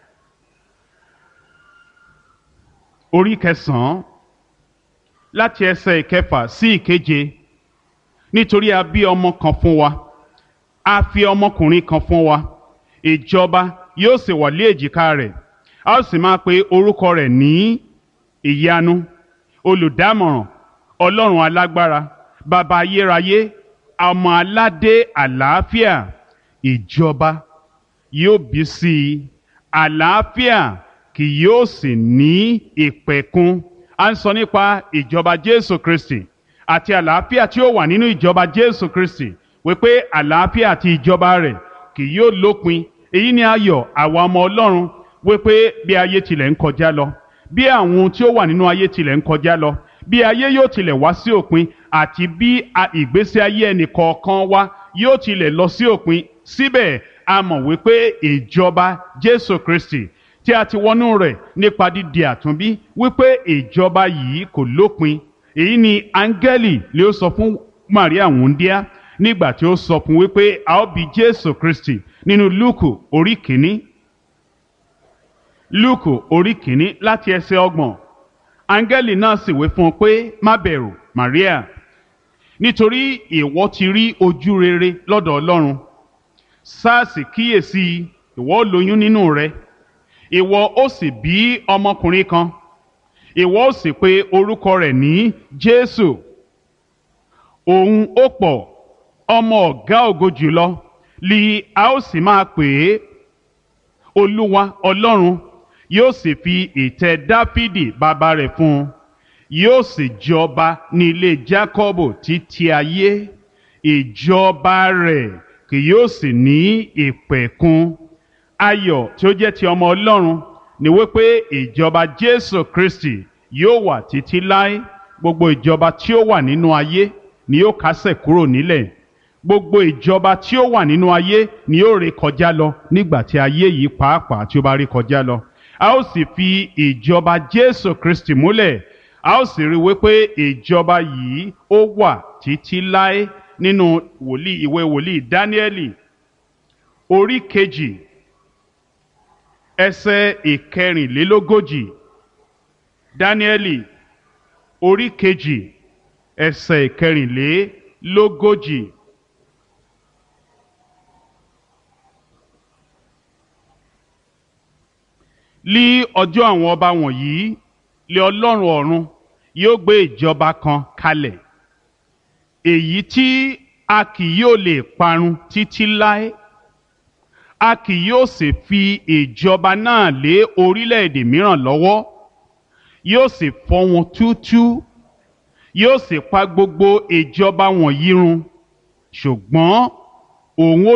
orí kẹsàn-án láti ẹsẹ̀ ìkẹfà sí ìkeje nítorí a bí ọmọ kan fún wa a fi ọmọkùnrin kan fún wa ìjọba yóò sì wà lé èjìká rẹ̀ a ó sì máa pe orúkọ rẹ̀ ní ìyanu olùdámọ̀ràn ọlọ́run alágbára bàbá ayérayé ọmọ aládé àlàáfíà ìjọba yóò bí sí i àlàáfíà kì yóò sì ní ìpẹ̀kun a ń sọ nípa ìjọba jésù kristi àti àlàáfíà tí ó wà nínú ìjọba jésù kristi wípé àlàáfíà àti ìjọba rẹ̀ kì yóò lópin èyí ni ayọ̀ àwa ọmọ ọlọ́run wípé bí ayé tilẹ̀ ń kọjá lọ bí àwọn ohun tí ó wà nínú ayé tilẹ̀ ń kọjá lọ bí ayé yóò tilẹ̀ wá sí òpin àti bí ìgbésí ayé ẹnì kọ̀ọ̀kan wa yóò tilẹ̀ lọ sí òpin síbẹ̀ a mọ̀ wípé ìjọba jésù kristi tí a ti wọnú rẹ̀ nípa dídi àtúnbí wípé ìjọba yìí kò lópin èyí ni áńgẹ́lì lè ó sọ fún maria wúndíá nígbà tí ó sọ fún wípé a ó bí jésù kristi nínú lúùkù orí kìíní lúùkù orí kìíní láti ẹsẹ̀ ọgbọ̀n áńgẹ́lì náà sì wí fún un pé má bẹ̀rù maria nítorí ìwọ ti rí ojú rere lọ́dọ̀ ọlọ́run sáàsì kíyèsí ìwọ ó lóyún nínú rẹ ìwọ ó sì bí ọmọkùnrin kan ìwọ ó sì pe orúkọ rẹ̀ ní jésù òun ó pọ̀ ọmọ ọ̀gá ògo jùlọ li a ó sì máa pè é olúwa ọlọ́run yóò sì fi ìtẹ́ dáfídì bàbá rẹ̀ fún un yóò sì jọba ní ilé jákọ́bù títí ayé ìjọba rẹ̀ kì yóò sì ní ìpẹ̀kun ayọ̀ tí ó jẹ́ ti ọmọ ọlọ́run ni wípé ìjọba jésù kristi yóò wà títí láé gbogbo ìjọba tí ó wà nínú ayé ni yóò kásẹ̀ kúrò nílẹ̀ gbogbo ìjọba tí ó wà nínú ayé ni yóò ré kọjá lọ nígbà tí ayé yìí pàápàá tí ó bá ré kọjá lọ a ó sì fi ìjọba jésù kristi múlẹ̀ a ó sì rí wípé ìjọba yìí ó wà títí láé nínú wòlíì ìwé wòlíì dáníẹ́lì orí kejì ẹsẹ̀ ìkẹrìnlélógójì dáníẹ́lì orí kejì ẹsẹ̀ ìkẹrìnlélógójì. lí ọjọ́ àwọn ọba wọ̀nyí lé ọlọ́run ọ̀run yóò gbé ìjọba kan kalẹ̀ èyí tí a kì yóò lè parun títí láé a kì yóò sì fi ìjọba náà lé orílẹ̀-èdè mìíràn lọ́wọ́ yóò sì fọ́ wọn túútúú yóò sì pa gbogbo ìjọba wọ̀nyí run ṣùgbọ́n òun ó